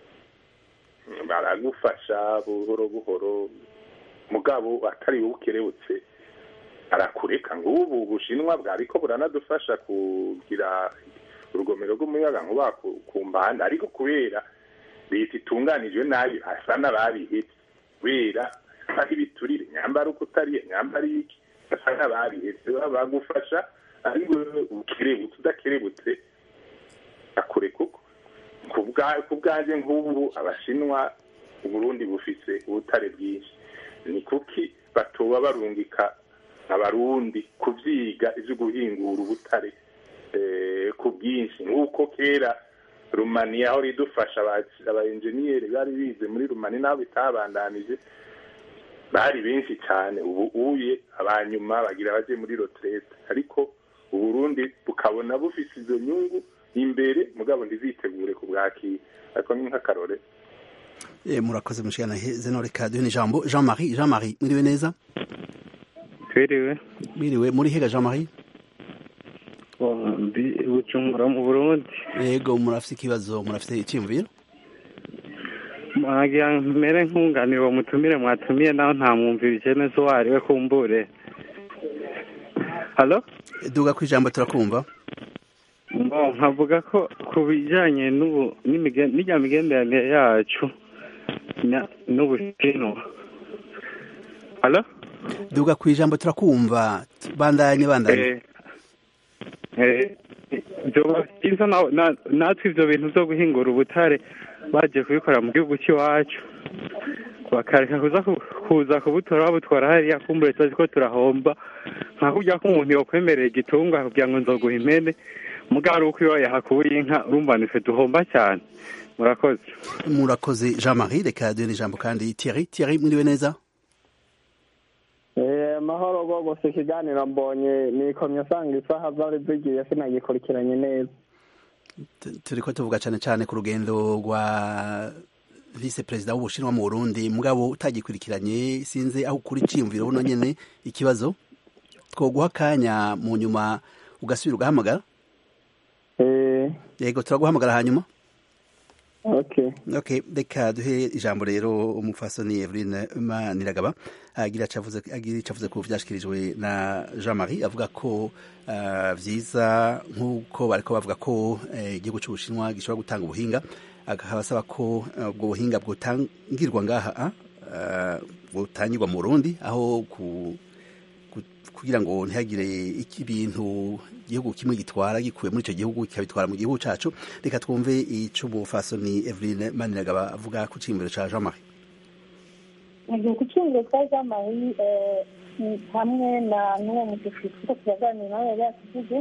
baragufasha buhoro buhoro mugabo atari bukerebutse arakureka ngo ubu bushinwa bwariko buranadufasha kugira urugomero rw'umuyaga nkuba ku mbanda ariko kubera leta itunganijwe nabi asa n'ababihebye kubera aho ibiturire nyambara uko utariye nyambara iki asa n'ababihebye bagufasha ariko ukerebutse udakerebutse akure kuko ku bwanjye nk'ubu abashinwa uburundi bufise ubutare bwinshi ni kuki batoba barungika abarundi kubyiga ibyo guhingura ubutare ku bwinshi nk'uko kera rumani aho ridufasha aba enjeniyeri bari bize muri rumani naho bitabandanije bari benshi cyane ubu uye abanyuma bagira bajye muri roterete ariko uburundi bukabona bufise izo nyungu imbere mugabo ntizitegure ku bwakira ariko ni nk'akarore murakoze mushikana zeno reka duhe ijambo jean marie jean marie mwiriwe neza twiriwe mwiriwe muri hega jean marie ndi bujumbura mu burundi yego murafite ikibazo murafite icyiyumviro mwagira mbere nkunganira uwo mutumire mwatumiye naho nta mwumvira neza uwo ari we kumbure halo duga ku ijambo turakumva nkavuga ko ku bijyanye n'ijya migenderanire yacu n'ubushinwa halo duga ku ijambo turakumva bandanye bandanye byoba byiza natwe ibyo bintu byo guhingura ubutare bagiye kubikora mu gihugu cy'iwacu bakareka kuza kubutora babutwara hariya kumbure tuzi ko turahomba nka kurya ko umuntu yakwemerera igitungwa kugira ngo nzoguhe impene mugabo ari uko iyo yahakuye inka urumva nife duhomba cyane murakoze murakoze jean marie reka duhe ijambo kandi thierry thierry mwiriwe neza amahoro rwose ikiganiro mbonye nikomye usanga isaha zari zigiye sinagikurikiranye neza turi ko tuvuga cyane cyane ku rugendo rwa vice perezida w'ubushinwa mu burundi mugabo utagikurikiranye sinzi aho ukuri iciyumviro buno nyine ikibazo twoguha akanya mu nyuma ugasubira ugahamagara yego turaguhamagara hanyuma okay okay reka duhe ijambo rero umufasoni Eveline Maniragaba agira cavuze agira cavuze ko vyashikirijwe na Jean Marie avuga ko uh, vyiza nkuko bariko bavuga ko igihugu uh, c'ubushinwa gishobora gutanga ubuhinga akabasaba ko ubwo uh, buhinga bwotangirwa ngaha uh, butangirwa mu Burundi aho ku kugira ngo ntihagire ibintu igihugu kimwe gitwara gikuye muri icyo gihugu kikabitwara mu gihugu cyacu reka twumve icyo umufasoni Eveline Maniragaba avuga ku cy'imbere cya Jean Marie ku cy'imbere cya Jean Marie hamwe na n'uwo mudufite kuko turaganira nawe yari yatuvuze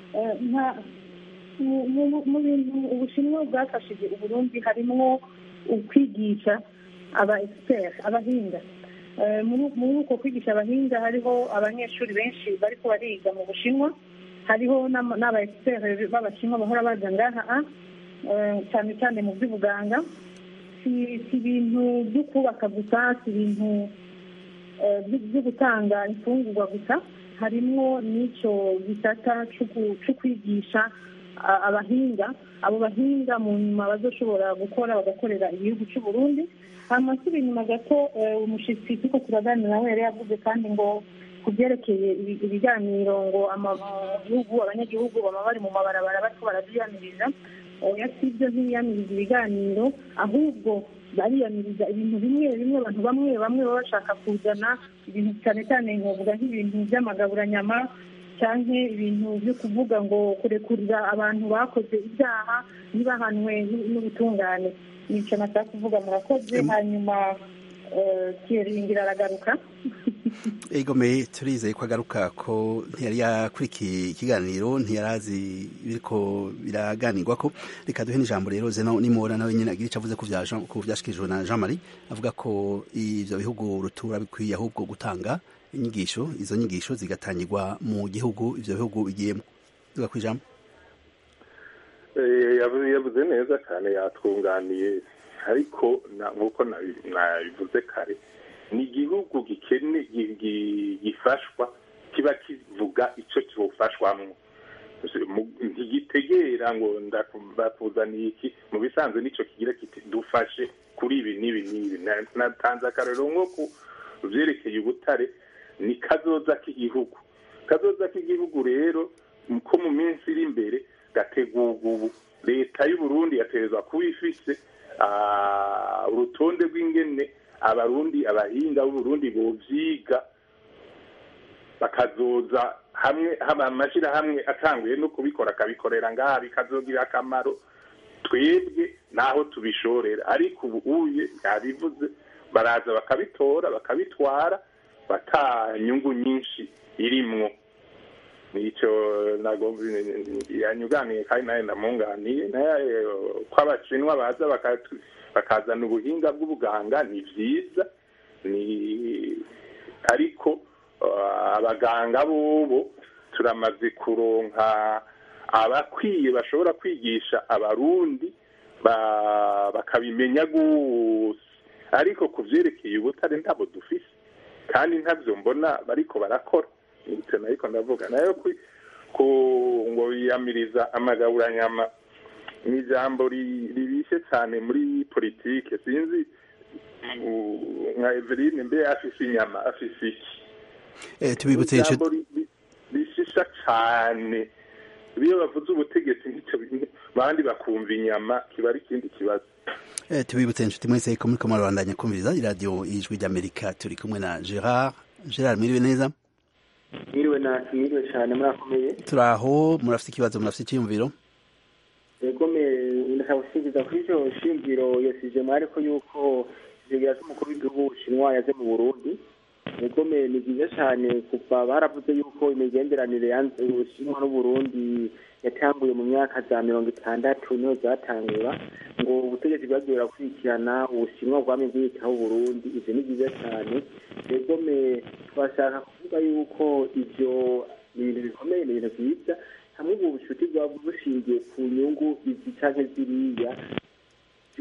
mu bintu ubushinwa bwafashije uburundi harimo ukwigisha aba egisiperi abahinga muri uko kwigisha abahinga hariho abanyeshuri benshi bariko bariga mu bushinwa hariho n'aba egisiperi b'abashinwa bahora baza ngaha cyane cyane mu by'ubuganga si ibintu byo kubaka gusa si ibintu byo gutanga imfungurwa gusa harimo n'icyo gisata cyo kwigisha abahinga abo bahinga mu nyuma bazoshobora gukora bagakorera igihugu cy'u Burundi hanyuma nsubira inyuma gato umushyitsi turiko turaganira nawe yari yavuze kandi ngo ku byerekeye ibiganiro ngo gihugu abanyagihugu baba bari mu mabarabara bariko baravyiyamiriza oya si ibyo ntibiyamiriza ibiganiro ahubwo bariyamiriza ibintu bimwe bimwe abantu bamwe bamwe baba bashaka kuzana ibintu cyane cyane nkovuga nk'ibintu by'amagaburanyama cyangwa ibintu byo kuvuga ngo kurekurira abantu bakoze ibyaha ntibahanwe n'ubutungane nicyo nashaka kuvuga murakoze hanyuma kiringira aragaruka egome turizeye ko agaruka ko ntiyari yakurikiye ikiganiro ntiyari azi biriko biraganirwa ko reka duhe n'ijambo rero zeno nimora nawe nyine agira icyo avuze ku byashikirijwe na jean marie avuga ko ibyo bihugu rutura bikwiye ahubwo gutanga inyigisho izo nyigisho zigatangirwa mu gihugu ibyo bihugu bigiyemo tuga ku ijambo yavuze neza cyane yatwunganiye ariko nk'uko nabivuze kare ni igihugu gikene gifashwa kiba kivuga icyo kiwufashwamo ntigitegera ngo ndakuzaniye iki mu bisanzwe nicyo kigira kiti dufashe kuri ibi n'ibi n'ibi natanze akarero nko ku byerekeye ubutare ni kazoza k'igihugu kazoza k'igihugu rero ko mu minsi iri imbere gategurwa ubu leta y'uburundi yaterezwa kuba ifise urutonde rw'ingene abarundi abahinga b'uburundi bovyiga bakazoza hamwe amashyirahamwe atanguye no kubikora akabikorera ngaha bikazogira akamaro twebwe naho tubishorera ariko ubu uye yabivuze baraza bakabitora bakabitwara bata nyungu nyinshi irimwo nicyo yanyuganiye kandi nawe ndamunganiye ko abashinwa baza bakazana ubuhinga bw'ubuganga ni byiza ni ariko abaganga bobo turamaze kuronka abakwiye bashobora kwigisha abarundi bakabimenya gose ariko ku byerekeye ubutare ntabwo dufise kandi ntabyo mbona bariko barakora nicyo ariko ndavuga nayo ko ngo yiyamiriza amagaburanyama ni ijambo ribishe cyane muri politike sinzi nka Eveline mbe afise inyama afise iki tubibutse ijambo rishisha cyane iyo bavuze ubutegetsi nk'icyo bandi bakumva inyama kiba ari ikindi kibazo tubibutse inshuti mwese ko muri kamara bandanya kumviriza iradiyo ijwi ry'amerika turi kumwe na gerard gerard mwiriwe neza mwiriwe na mwiriwe cyane murakomeye turi aho murafite ikibazo murafite icyiyumviro egome ndashaka gusingiza kuri icyo shingiro yasije mwari ko yuko ivyo cy'umukuru w'igihugu w'ubushinwa yaze mu burundi egome ni byiza cyane kuva baravuze yuko imigenderanire yanze ubushinwa n'uburundi yatanguye mu myaka za mirongo itandatu niho zatangura ngo ubutegetsi bwagiye burakurikirana ubushinwa bwami bwiyitaho uburundi ivyo ni byiza cyane egome twashaka kuvuga yuko ivyo ni ibintu bikomeye ni ibintu byiza hamwe ubu bucuti bwaba bushingiye ku nyungu izi canke ziriya vyoba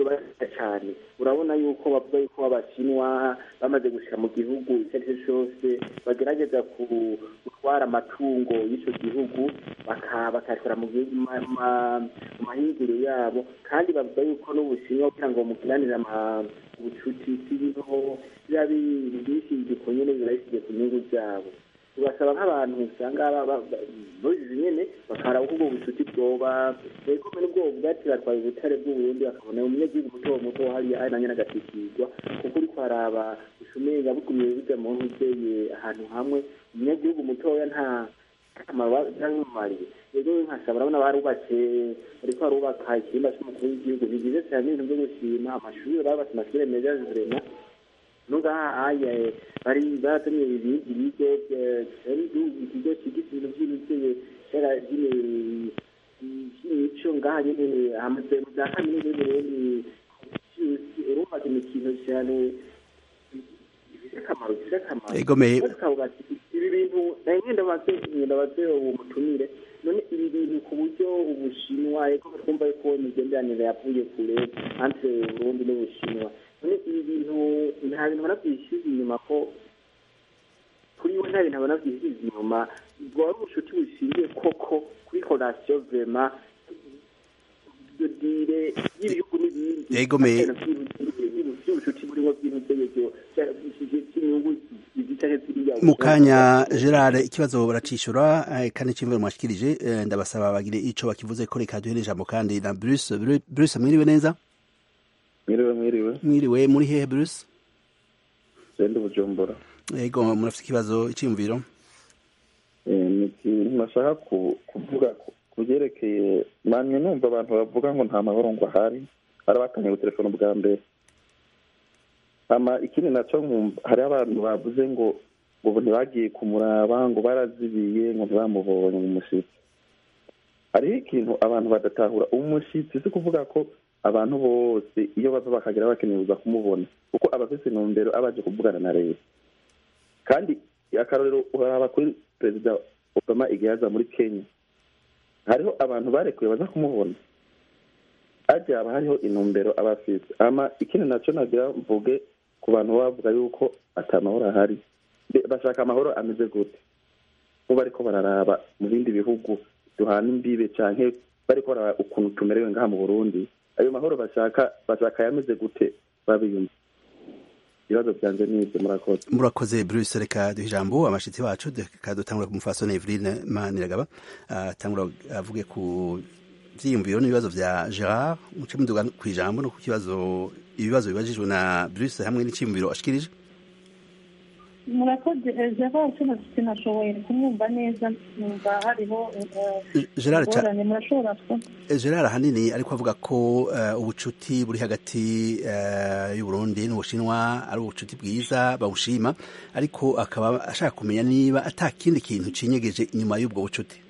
barita cyane urabona yuko bavuga yuko abashinwa bamaze gushyira mu gihugu icyo ari cyo cyose bagerageza gutwara amatungo y'icyo gihugu bakayatwara mu mahinguriro yabo kandi bavuga yuko n'ubushinwa kugira ngo bamukiranire ubucuti si ibintu biba bishingiye ku nyine biba bishingiye ku nyungu zabo tubasaba nk'abantu usanga babizi nyine bakara ubwo bucuti bwoba ego nubwo bwati batwaye ubutare bw'uburundi bakabona umunyagihugu muto muto hariya ari nanjye n'agatikirwa kuko uri kwaraba ushumega bugumiye bijya mu nkuzeye ahantu hamwe umunyagihugu mutoya nta akamaro byamumariye rero nkasaba urabona barubatse ariko barubaka ikirimba cy'umukuru w'igihugu ni byiza cyane ibintu byo gushima amashuri barubatse amashuri meza zirema nungaha aya bari batumye ibindi bigo ari ikigo kigize ibintu by'imitseye cyara by'imico ngaha nyine hamaze mu bya kaminuza y'uburundi urumva ni ikintu cyane gifite akamaro gifite akamaro egomeye ibi bintu nayo ngenda baze ngenda baze uwo mutumire none ibi bintu ku buryo ubushinwa eko twumva ko imigenderanire yavuye kure hanze Burundi n'ubushinwa none ibi bintu nta bintu banabyishyize inyuma ko kuri we nta bintu banabyishyize inyuma ubwo wari ubucuti bushingiye koko kuri korasiyo vema dodire y'ibihugu n'ibindi egomeye by'ubucuti burimo bw'intutegeko cy'inyungu mu kanya gerard ikibazo baracishura kandi cy'imvura mwashikirije ndabasaba bagire ico bakivuze ko reka duhere ijambo kandi na bruce bruce mwiriwe neza mwiriwe mwiriwe mwiriwe muri hehe bruce sende bujumbura yego murafite ikibazo icyiyumviro ni ikintu nashaka kuvuga ku byerekeye namwe numva abantu bavuga ngo nta mahoro ngo ahari hari abatanye telefone bwa mbere hama ikindi nacyo nkumva hariho abantu bavuze ngo ngo ntibagiye kumuraba ngo barazibiye ngo ntibamubonye mu mushyitsi hariho ikintu abantu badatahura umushyitsi si kuvuga ko abantu bose iyo bava bakagera bakeneye kuza kumubona kuko aba afite intumbero aba aje kuvugana na leta kandi akarorero uraba kuri perezida obama igihe yaza muri kenya hariho abantu barekuye baza kumubona ajya haba hariho intumbero aba afite ama ikindi nacyo nagira mvuge ku bantu bavuga yuko atamahoro ahari bashaka amahoro ameze gute kuba bariko bararaba mu bindi bihugu duhana imbibe canke bariko bararaba ukuntu tumerewe ngaha mu burundi ayo mahoro bashaka bashaka yameze gute babiyumva ibibazo byanje nibyo murakoze murakoze bruce reka duha ijambo abashitsi bacu reka dutangura ku mufasoni eveline maniragaba atangura avuge ku vyiyumviro n'ibibazo vya gerard muce muduga ku ijambo no ku kibazo ibibazo bibajijwe na bruce hamwe n'iciyumviro ashikirije murakoze gerard cyo sinashoboye kumwumva neza numva hariho ingorane murashobora gerard ahanini ariko avuga ko ubucuti buri hagati y'uburundi n'ubushinwa ari ubucuti bwiza bawushima ariko akaba ashaka kumenya niba ata kindi kintu cinyegeje inyuma y'ubwo bucuti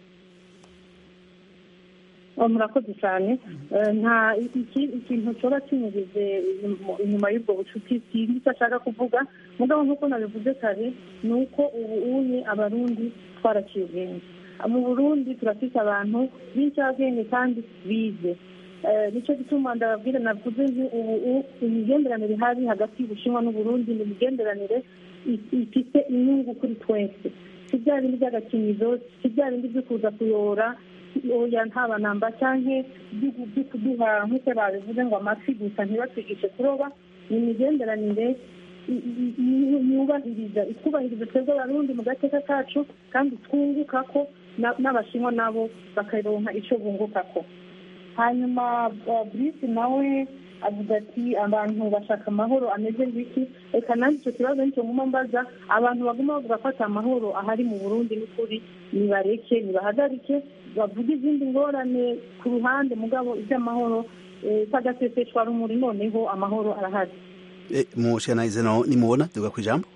murakoze cyane nta ikintu cyoba kinyugize inyuma y'ubwo bucuti sinzi icyo ashaka kuvuga mugabo nk'uko nabivuze kare ni uko ubu unye abarundi twaraciye ubwenge mu burundi turafite abantu b'incabwenge kandi bize nicyo gituma ndababwira navuze ubu imigenderanire ihari hagati y'ubushinwa n'uburundi ni imigenderanire ifite inyungu kuri twese si bya bindi by'agakinizo si bya bindi byo kuza kuyora oya ntaba namba cyangwa byo kuduha nk'uko babivuze ngo amafi gusa ntibatwigishe kuroba ni imigenderanire yubahiriza itwubahiriza twebwe abarundi mu gateka kacu kandi twunguka ko n'abashinwa nabo bakaronka icyo bunguka ko hanyuma burisi nawe avuga ati abantu bashaka amahoro ameze nk'iki reka nanjye icyo kibazo nicyo nguma mbaza abantu baguma bavuga ko ati amahoro ahari mu burundi n'ukuri nibareke nibahagarike bavuge izindi ngorane ku ruhande mugabo iby'amahoro tagaseseshwa rumuri noneho amahoro arahari mushanayize no nimubona duga ku ijambo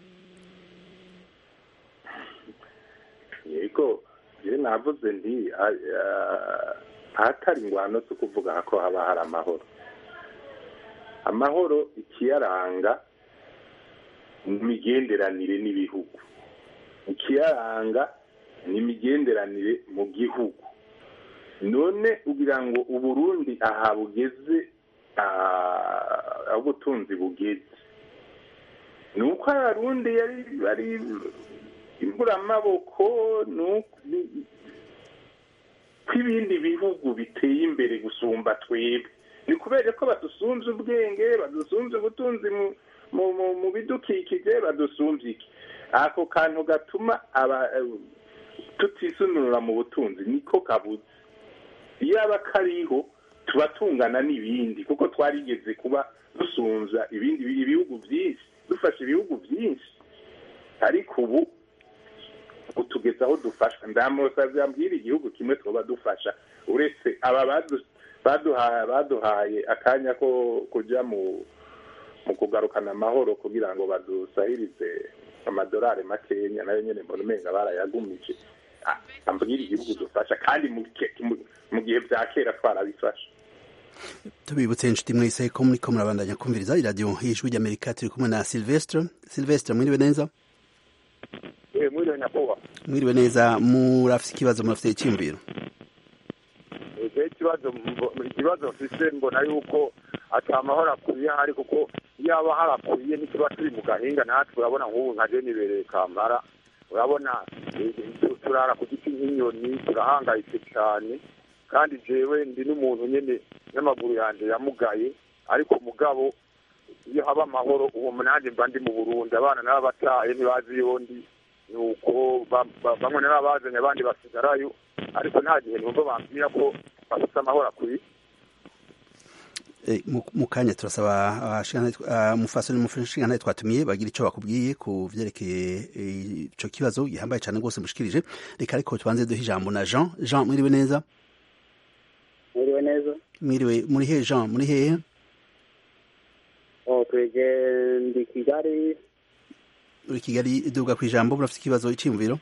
yego je navuze ndi ahatari ingwano zo kuvuga ko haba hari amahoro amahoro ikiyaranga ni imigenderanire n'ibihugu ikiyaranga ni imigenderanire mu gihugu none ugira ngo uburundi aha bugeze aho ubutunzi bugeze ni uko abarundi yari bari imburamaboko ni uko ko ibindi bihugu biteye imbere gusumba twebwe ni kubera ko badusumbye ubwenge badusumbye ubutunzi mu bidukikije badusumbye iki ako kantu gatuma tutisunura mu butunzi niko kabuze iyo aba kariho tuba tungana n'ibindi kuko twarigeze kuba dusunza ibindi ibihugu byinshi dufasha ibihugu byinshi ariko ubu utugeza aho dufasha ndamusabye ambwira igihugu kimwe twaba dufasha uretse aba baduhaye akanya ko kujya mu mu kugarukana amahoro kugira ngo badusahirize amadolari makenya nayo nyine mbona umenga barayagumije ambwira igihugu dufasha kandi mu gihe bya kera twarabifasha tubibutse inshuti mwese ko muri ko murabandanya kumviriza iradiyo y'ijwi ry'amerika turi kumwe na silvestre silvestre mwiriwe neza mwiriwe nyakubahwa mwiriwe neza murafite ikibazo murafite icyiyumviro ikibazo ikibazo mfise mbona yuko ata amahoro akwiye ahari kuko iyo aba harakwiye ntikiba turi mu gahinga natwe urabona nk'ubu nka nibereye kampara urabona turara ku giti nk'inyoni turahangayitse cyane kandi jewe ndi n'umuntu nyine n'amaguru yanjye yamugaye ariko mugabo iyo haba amahoro uwo nanjye mba ndi mu burundi abana nabo bataye ntibazi iyo ndi nuko bamwe nabo bazanye abandi basigarayo ariko nta gihe numva bambwira ko bafite amahoro akwiye mu kanya turasaba umufasoni n'umushinga twatumiye bagira icyo bakubwiye ku byerekeye icyo kibazo gihambaye cyane rwose mushikirije reka ariko tubanze duhe ijambo na jean jean mwiriwe neza mwiriwe neza mwiriwe muri hehe jean muri hehe twege ndi kigali uri kigali iduga ku ijambo murafite ikibazo icyiyumviro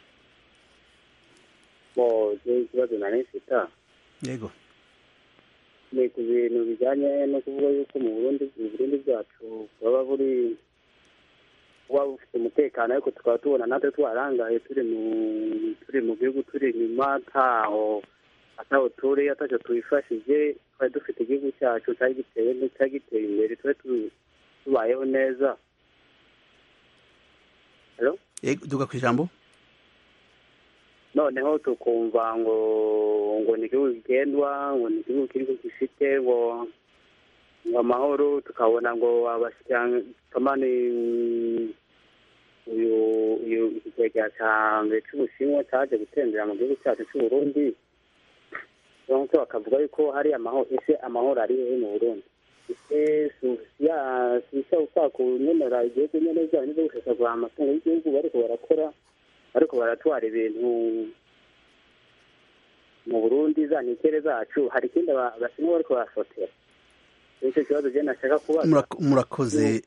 bo ikibazo nari mfite yego ni ku bintu bijyanye no kuvuga yuko mu burundi mu burundi bwacu bwaba buri buba bufite umutekano ariko tukaba tubona natwe twarangaye turi mu turi mu gihugu turi inyuma ntaho ataho turi atacyo twifashije twari dufite igihugu cyacu cyari giteye cyari giteye imbere twari tubayeho neza yego duga ku ijambo noneho tukumva ngo ngo ni igihugu kigendwa ngo ni igihugu kiri gifite ngo ngo amahoro tukabona ngo abashyirahamwe uyu uyu ikigega cya mbere cy'ubushinwa cyaje gutembera mu gihugu cyacu cy'u Burundi donc bakavuga yuko hari amahoro ese amahoro ari hehe mu Burundi ese sisa ushaka kunyenera igihugu nyene byanyu byo gushakagura amatungo y'igihugu bariko barakora ariko baratwara ibintu mu burundi za nikere zacu hari ikindi abashinwa bariko barafotera icyo kibazo je nashaka kubaza murakoze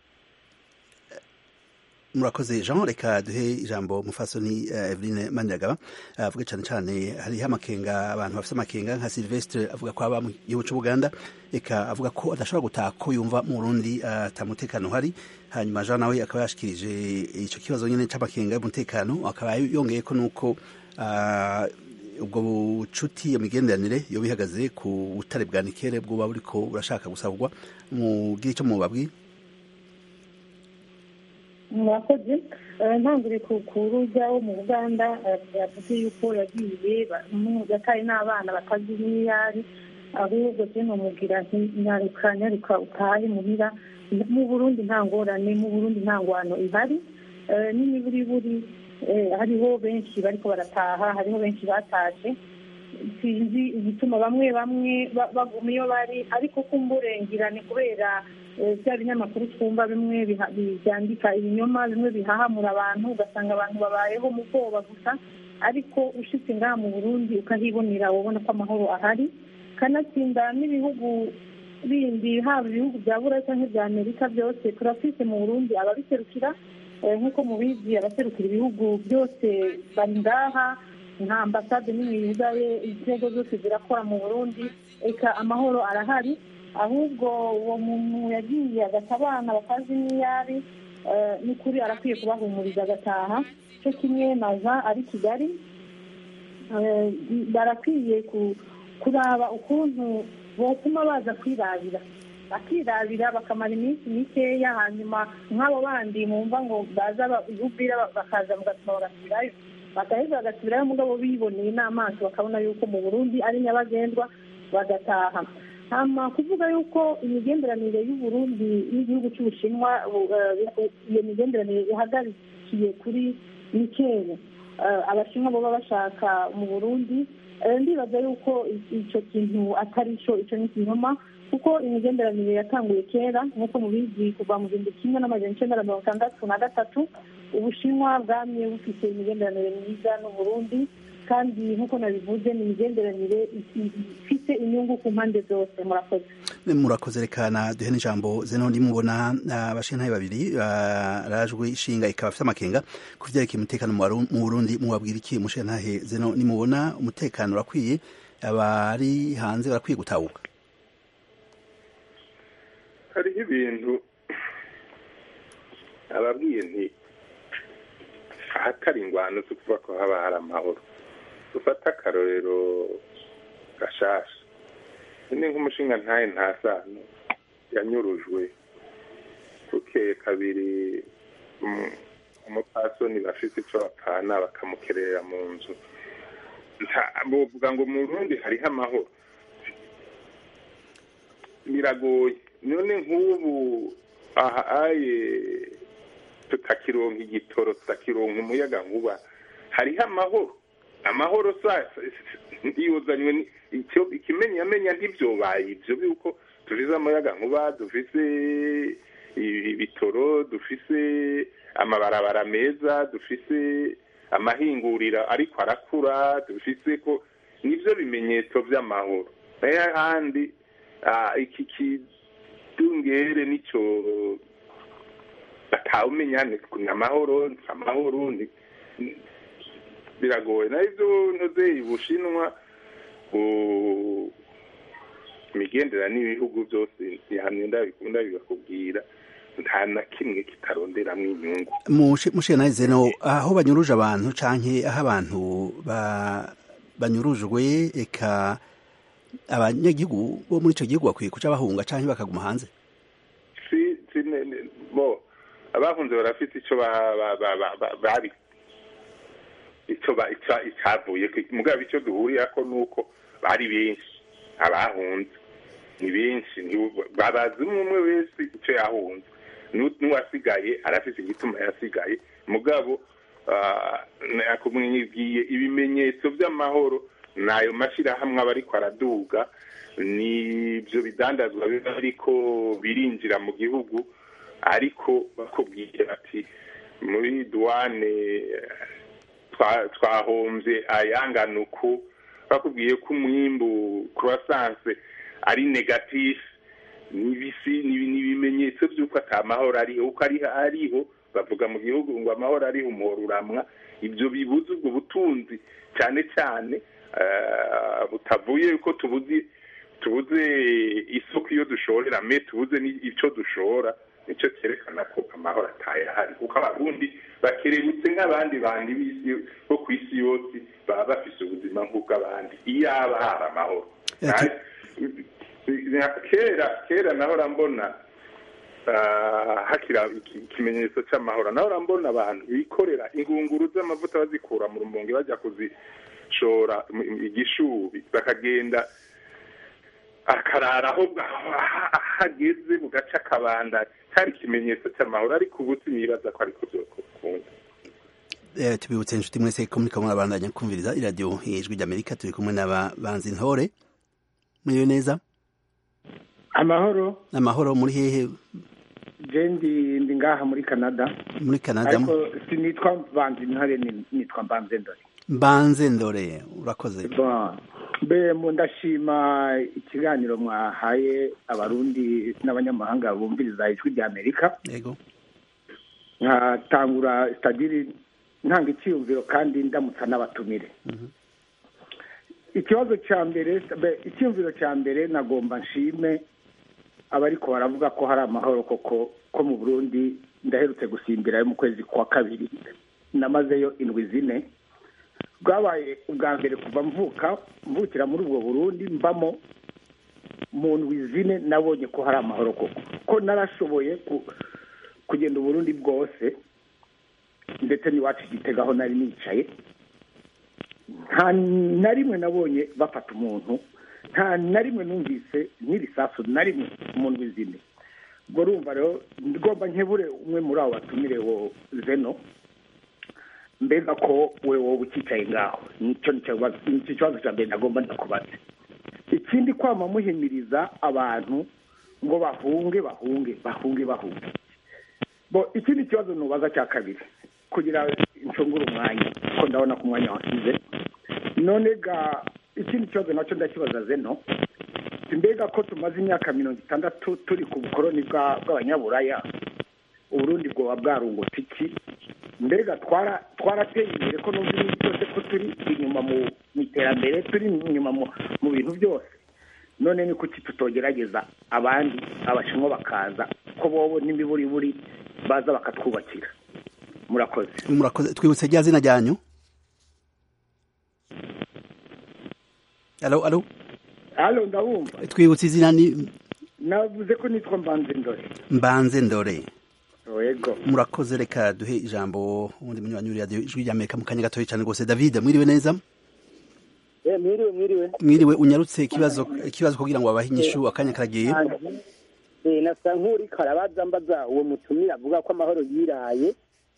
murakoze jean reka duhe ijambo mufasoni eveline maniragaba avuga cyane cyane hariho amakenga abantu bafite amakenga nka silvestre avuga ko aba mu gihugu cy'ubuganda reka avuga ko adashobora gutaha ko yumva mu burundi atamutekano uhari hanyuma jean nawe akaba yashikirije icyo kibazo nyine cy'amakenga y'umutekano akaba yongeye ko nuko ubwo bucuti iyo migenderanire iyo bihagaze ku butare bwa nikere bwoba buriko burashaka gusabwa mu icyo mubabwiye murakoze ntangire ku rujya wo mu buganda yavuze yuko yagiye yataye n'abana batazi n'iyari ahubwo je nomubwira nti nyaruka nyaruka utahe muhira mu burundi nta ngorane mu burundi nta ngwano ihari n'imiburiburi hariho benshi bariko barataha hariho benshi bataje sinzi igituma bamwe bamwe baguma iyo bari ariko kumburengira ni kubera bya binyamakuru twumva bimwe byandika ibinyoma bimwe bihahamura abantu ugasanga abantu babayeho mu bwoba gusa ariko ushitse ngaha mu burundi ukahibonera ubona ko amahoro ahari kanatsinda n'ibihugu bindi haba ibihugu bya buraya cyangwa ibya amerika byose turafise mu burundi ababiserukira nk'uko mubizi abaserukira ibihugu byose bari ngaha nka ambasade nini yugaye inzego zose zirakora mu burundi reka amahoro arahari ahubwo uwo muntu yagiye agata abana batazi n'iyari ni kuri arakwiye kubahumuriza agataha cyo kimwe maza ari kigali barakwiye kuraba ukuntu botuma baza kwirabira bakirabira bakamara iminsi mikeya hanyuma nk'abo bandi mwumva ngo baza ubwira bakaza mugatuma bagasubirayo bagaheza bagasubirayo mugabo biboneye n'amaso bakabona yuko mu burundi ari nyabagendwa bagataha hama kuvuga yuko imigenderanire y'uburundi n'igihugu cy'ubushinwa iyo migenderanire ihagarikiye kuri mikere abashinwa baba bashaka mu burundi ndibaza yuko icyo kintu atari cyo icyo ni ikinyoma kuko imigenderanire yatanguye kera nk'uko mubizi kuva mu gihumbi kimwe n'amajana icyenda na mirongo itandatu na gatatu ubushinwa bwamye bufite imigenderanire myiza n'uburundi kandi nk'uko nabivuze ni imigenderanire ifite inyungu ku mpande zose murakoze murakoze rekana duhe n'ijambo zeno ndimubona abashintaye babiri barajwe ishinga ikaba afite amakenga ku vyerekeye umutekano mu burundi mubabwira iki mushintahe zeno nimubona umutekano urakwiye abari hanze barakwiye gutahuka hariho ibintu ababwiye nti ahatari ingwano zo kuvuga ko haba hari amahoro dufate akarorero gashasha ni nk'umushinga ntaye nta sano yanyurujwe bukeye kabiri umupasoni bafite icyo bapfana bakamukerera mu nzu buvuga ngo mu rundi hariho amahoro biragoye none nk'ubu aha aye tutakironka igitoro tutakironka umuyaga nkuba hariho amahoro amahoro ntiyuzanywe ikimenyamenya ntibyobaye ibyo yuko dufise amayaga nkuba dufise ibitoro dufise amabarabara meza dufise amahinguriro ariko arakura dufise ko nibyo bimenyetso by'amahoro nayo ahandi iki kidungere nicyo batawumenya ni amahoro ni amahoro biragoye nayo ibyo ntuze ubushinwa imigenderanire n'ibihugu byose hamwe ndabikunda bibakubwira nta na kimwe kitaronderamo inyungu mushe nawe zeno aho banyuruje abantu canke aho abantu banyurujwe eka abanyagihugu bo muri ico gihugu bakwiye kuca bahunga canke bakaguma hanze si bo abahunze barafite ico bari ico icavuye mugabo ico duhurirako nuko bari benshi abahunze ni benshi babazi umwe umwe wese ico yahunze n'uwasigaye arafise igituma yasigaye mugabo nakumwigiye ibimenyetso by'amahoro nayo mashirahamwe aba ariko araduga nibyo bidandazwa biba ariko birinjira mu gihugu ariko bakubwiye bati muri duwane twahombye ayangana uku bakubwiye ko umwimbu croissance ari negatifu n'ibisi n'ibimenyetso by'uko atamahoro ariho uko ariho bavuga mu gihugu ngo amahoro ariho umuhoro uramwa ibyo bibuze ubwo butunzi cyane cyane butavuye ko tubuze tubuze isoko iyo dushorera me tubuze icyo dushora nicyo cyerekana ko amahoro atayahari kuko abarundi bakerebutse nk'abandi bandi b'isi bo ku isi yose baba bafise ubuzima nk'ubw'abandi iyaba hari amahoro kera kera nahora mbona hakira ikimenyetso cy'amahoro nahora mbona abantu bikorera ingunguru z'amavuta bazikura mu rumonge bajya kuzishora igishubi bakagenda akarara aho hageze mu gace akabanda cyari ikimenyetso cy'amahoro ariko ubu sinibaza ko ariko byokunda tubibutse inshuti mwese ko muri kamwe abandanya kumviriza iradiyo ijwi ry'amerika turi kumwe n'ababanzi ntore muriyo neza amahoro amahoro muri hehe jendi ndi ngaha muri canada muri canada ariko sinitwa banzi ntare nitwa mbanze ndore mbanze ndore urakoze mbe ndashima ikiganiro mwahaye abarundi n'abanyamahanga bumviriza ijwi rya amerika yego nkatangura sitadiri ntanga icyiyumviro kandi ndamutsa n'abatumire ikibazo cya mbere icyiyumviro cya mbere nagomba nshime abariko baravuga ko hari amahoro koko ko mu burundi ndaherutse gusimbirayo mu kwezi kwa kabiri namazeyo indwi zine bwabaye ubwa mbere kuva mvuka mvukira muri ubwo burundi mbamo mu ndwi zine nabonye ko hari amahoro koko ko narashoboye ku- kugenda uburundi bwose ndetse n'iwacu igitega aho nari nicaye nta na rimwe nabonye bafata umuntu nta na rimwe numvise n'irisasu na rimwe mu ndwi zine ubwo urumva rero ngomba nkebure umwe muri abo batumire wo zeno mbega ko we wowe ukicaye ngaho nicyo nicyo kibazo nicyo kibazo cya mbere nagomba ndakubaza ikindi kwama muhimiriza abantu ngo bahunge bahunge bahunge bahunge bo ikindi kibazo nubaza cya kabiri kugira ncungure umwanya ko ndabona ko umwanya wasize none ga ikindi kibazo nacyo ndakibaza zeno mbega ko tumaze imyaka mirongo itandatu turi ku bukoroni bwa- bw'abanyaburaya uburundi bwoba bwarungutse iki mbega twara twarateye imbere ko numva ibintu byose ko turi inyuma mu mu iterambere turi inyuma mu mu bintu byose none ni kuki tutogerageza abandi abashinwa bakaza ko bobo n'imiburiburi baza bakatwubakira murakoze murakoze twibutse rya zina ryanyu alo alo halo ndabumva twibutse izina ni navuze ko nitwa mbanze ndore mbanze ndore yego murakoze reka duhe ijambo ubundi munywanyi w'iri radiyo ijwi ry'amerika mu kanya gatoya cyane rwose david mwiriwe neza Eh, mwiriwe mwiriwe mwiriwe unyarutse ikibazo ikibazo kugira ngo babahe inyishu akanya karagiye Eh, nasa nk'uri karabaza mbaza uwo mutumire avuga ko amahoro yiraye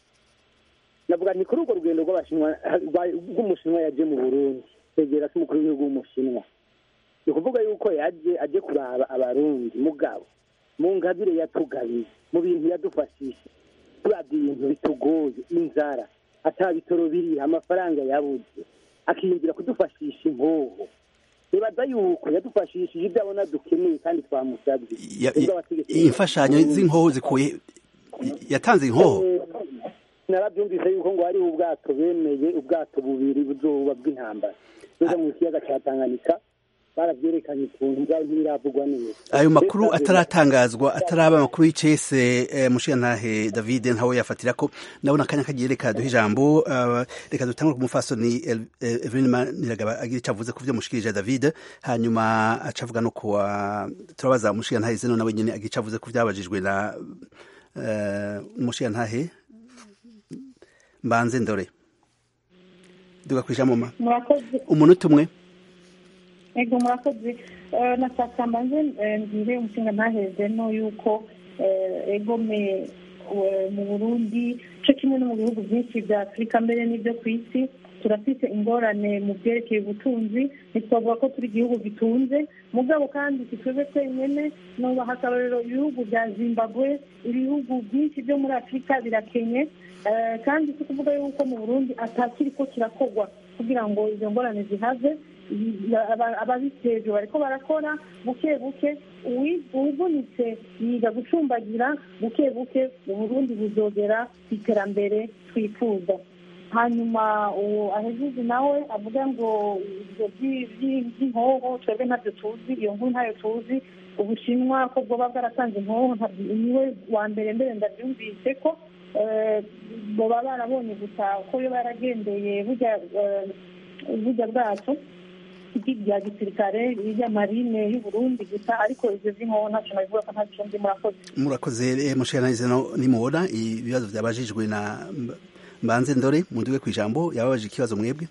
navuga ni kuri urwo rugendo rw'abashinwa rwa- rw'umushinwa yaje mu burundi kwegera se umukuru w'igihugu w'umushinwa ni ukuvuga yuko yaje aje kuraba abarundi mugabo mu ngabire yatugabiye mu bintu yadufashije turabye ibintu bitugoye inzara ata bitoro biriha amafaranga yabuze akiyumvira kudufashisha impuhu nibaza yuko yadufashishije ibyo abona dukeneye kandi twamusabye Ya- Twebwe i- abategetsi imfashanyo z'inkoho zikuye yatanze inkoho Eh, narabyumvise yuko ngo hariho ubwato bemeye ubwato bubiri buzoba bw'intambara buza mu kiyaga cya tanganyika baravyerekanye ukuntu bwabo ntibiravugwa neza ayo makuru Mbese ataratangazwa ataraba amakuru y'icese eh, mushiyantahe david ntawe yafatira ko ndabona akanya kagiye reka duhe ijambo uh, reka dutangure ku mufasoni El- eh, evelyn maniragaba agira icyo avuze ku byo mushikirije david hanyuma aca avuga no kuwa turabaza mushiyantahe zeno nawe nyene agira icyo avuze ku byabajijwe na uh, mushiyantahe mbanze ndore duga kwijambo ma murakoze umunota umwe ego murakoze Eh, nashaka mbanze eh, mbwire umushinga ntaheze no yuko eh, egome eh, mu burundi co kimwe no mu bihugu byinshi bya afurika mbere n'ibyo ku isi turafite ingorane mu byerekeye ubutunzi ntitwavuga ko turi igihugu gitunze mugabo kandi si twebwe twenyene nubaha akarorero ibihugu bya zimbabwe ibihugu byinshi byo muri afurika birakenye Eh, kandi si kuvuga yuko mu burundi atakiriko kirakorwa kugira ngo izo ngorane zihave aba- ababitejwe bariko barakora buke buke uwi- uwuvunitse yiga gucumbagira buke buke uburundi buzogera ku iterambere twifuza hanyuma uwo ahejeje nawe avuga ngo ibyo by- by- by'inkoho twebwe ntabyo tuzi iyo nkuru ntayo tuzi ubushinwa ko bwoba bwaratanze inkoho ntabyo- niwe wa mbere mbere ndabyumvise ko eh, boba barabonye gusa ko yo baragendeye burya eh, burya bwacu bya gisirikare irya marine y'uburundi gusa ariko ivyo vy'inkoho ntaco nabivuga ko ntaco ndi murakoze murakoze eh, mushiyantahe zeno nimubona ibibazo byabajijwe na Mb- mbanze ndore munduwe ku ijambo yababaje ikibazo mwebwe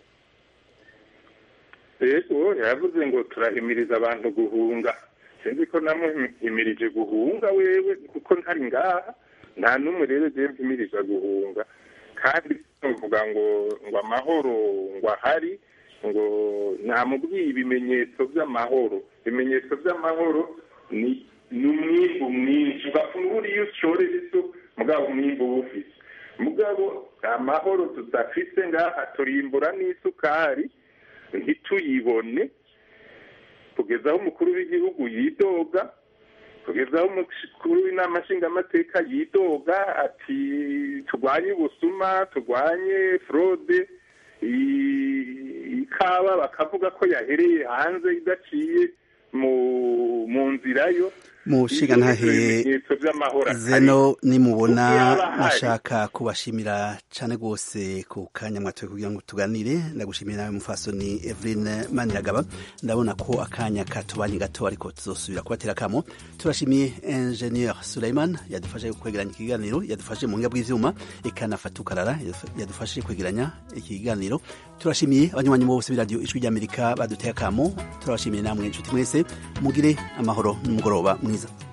rero yavuze ngo turahimiriza abantu guhunga sinzi ko namuhimirije guhunga wewe kuko ntari ngaha nta n'umwe rero jewe mpimiriza guhunga kandi tuvuga ngo ngo amahoro ngo ahari ngo namubwiye ibimenyetso by'amahoro ibimenyetso by'amahoro ni ni umwimbu mwinshi ugafungura iyo ushorera isu mugabo umwimbu uba ufise mugabo amahoro tudafise ngaha turimbura n'isukari ntituyibone kugeza aho umukuru w'igihugu yidoga kugeza aho umukuru w'inama nshingamateka yidoga ati turwanye ubusuma turwanye forode i- ikawa bakavuga ko yahereye hanze idaciye mu mu nzira yo mushiga ntahe ibimenyetso by'amahoro atari zeno nimubona Yaba ahari. nashaka kubashimira cyane rwose ku kanya mwatoye kugira ngo tuganire ndagushimira nawe mufasoni Eveline Maniragaba ndabona ko akanya katubanye gato ariko tuzosubira kubatera kamo turashimiye Engineer Suleiman yadufashe kwegeranya ikiganiro yadufashe mu ngabwe bw'ivyuma ikanafata ukarara yadufashe kwegeranya ikiganiro turashimiye abanywanyi bose b'iradiyo ijwi ry'Amerika baduteye akamo turabashimiye namwe inshuti mwese mugire amahoro n'umugoroba mwiza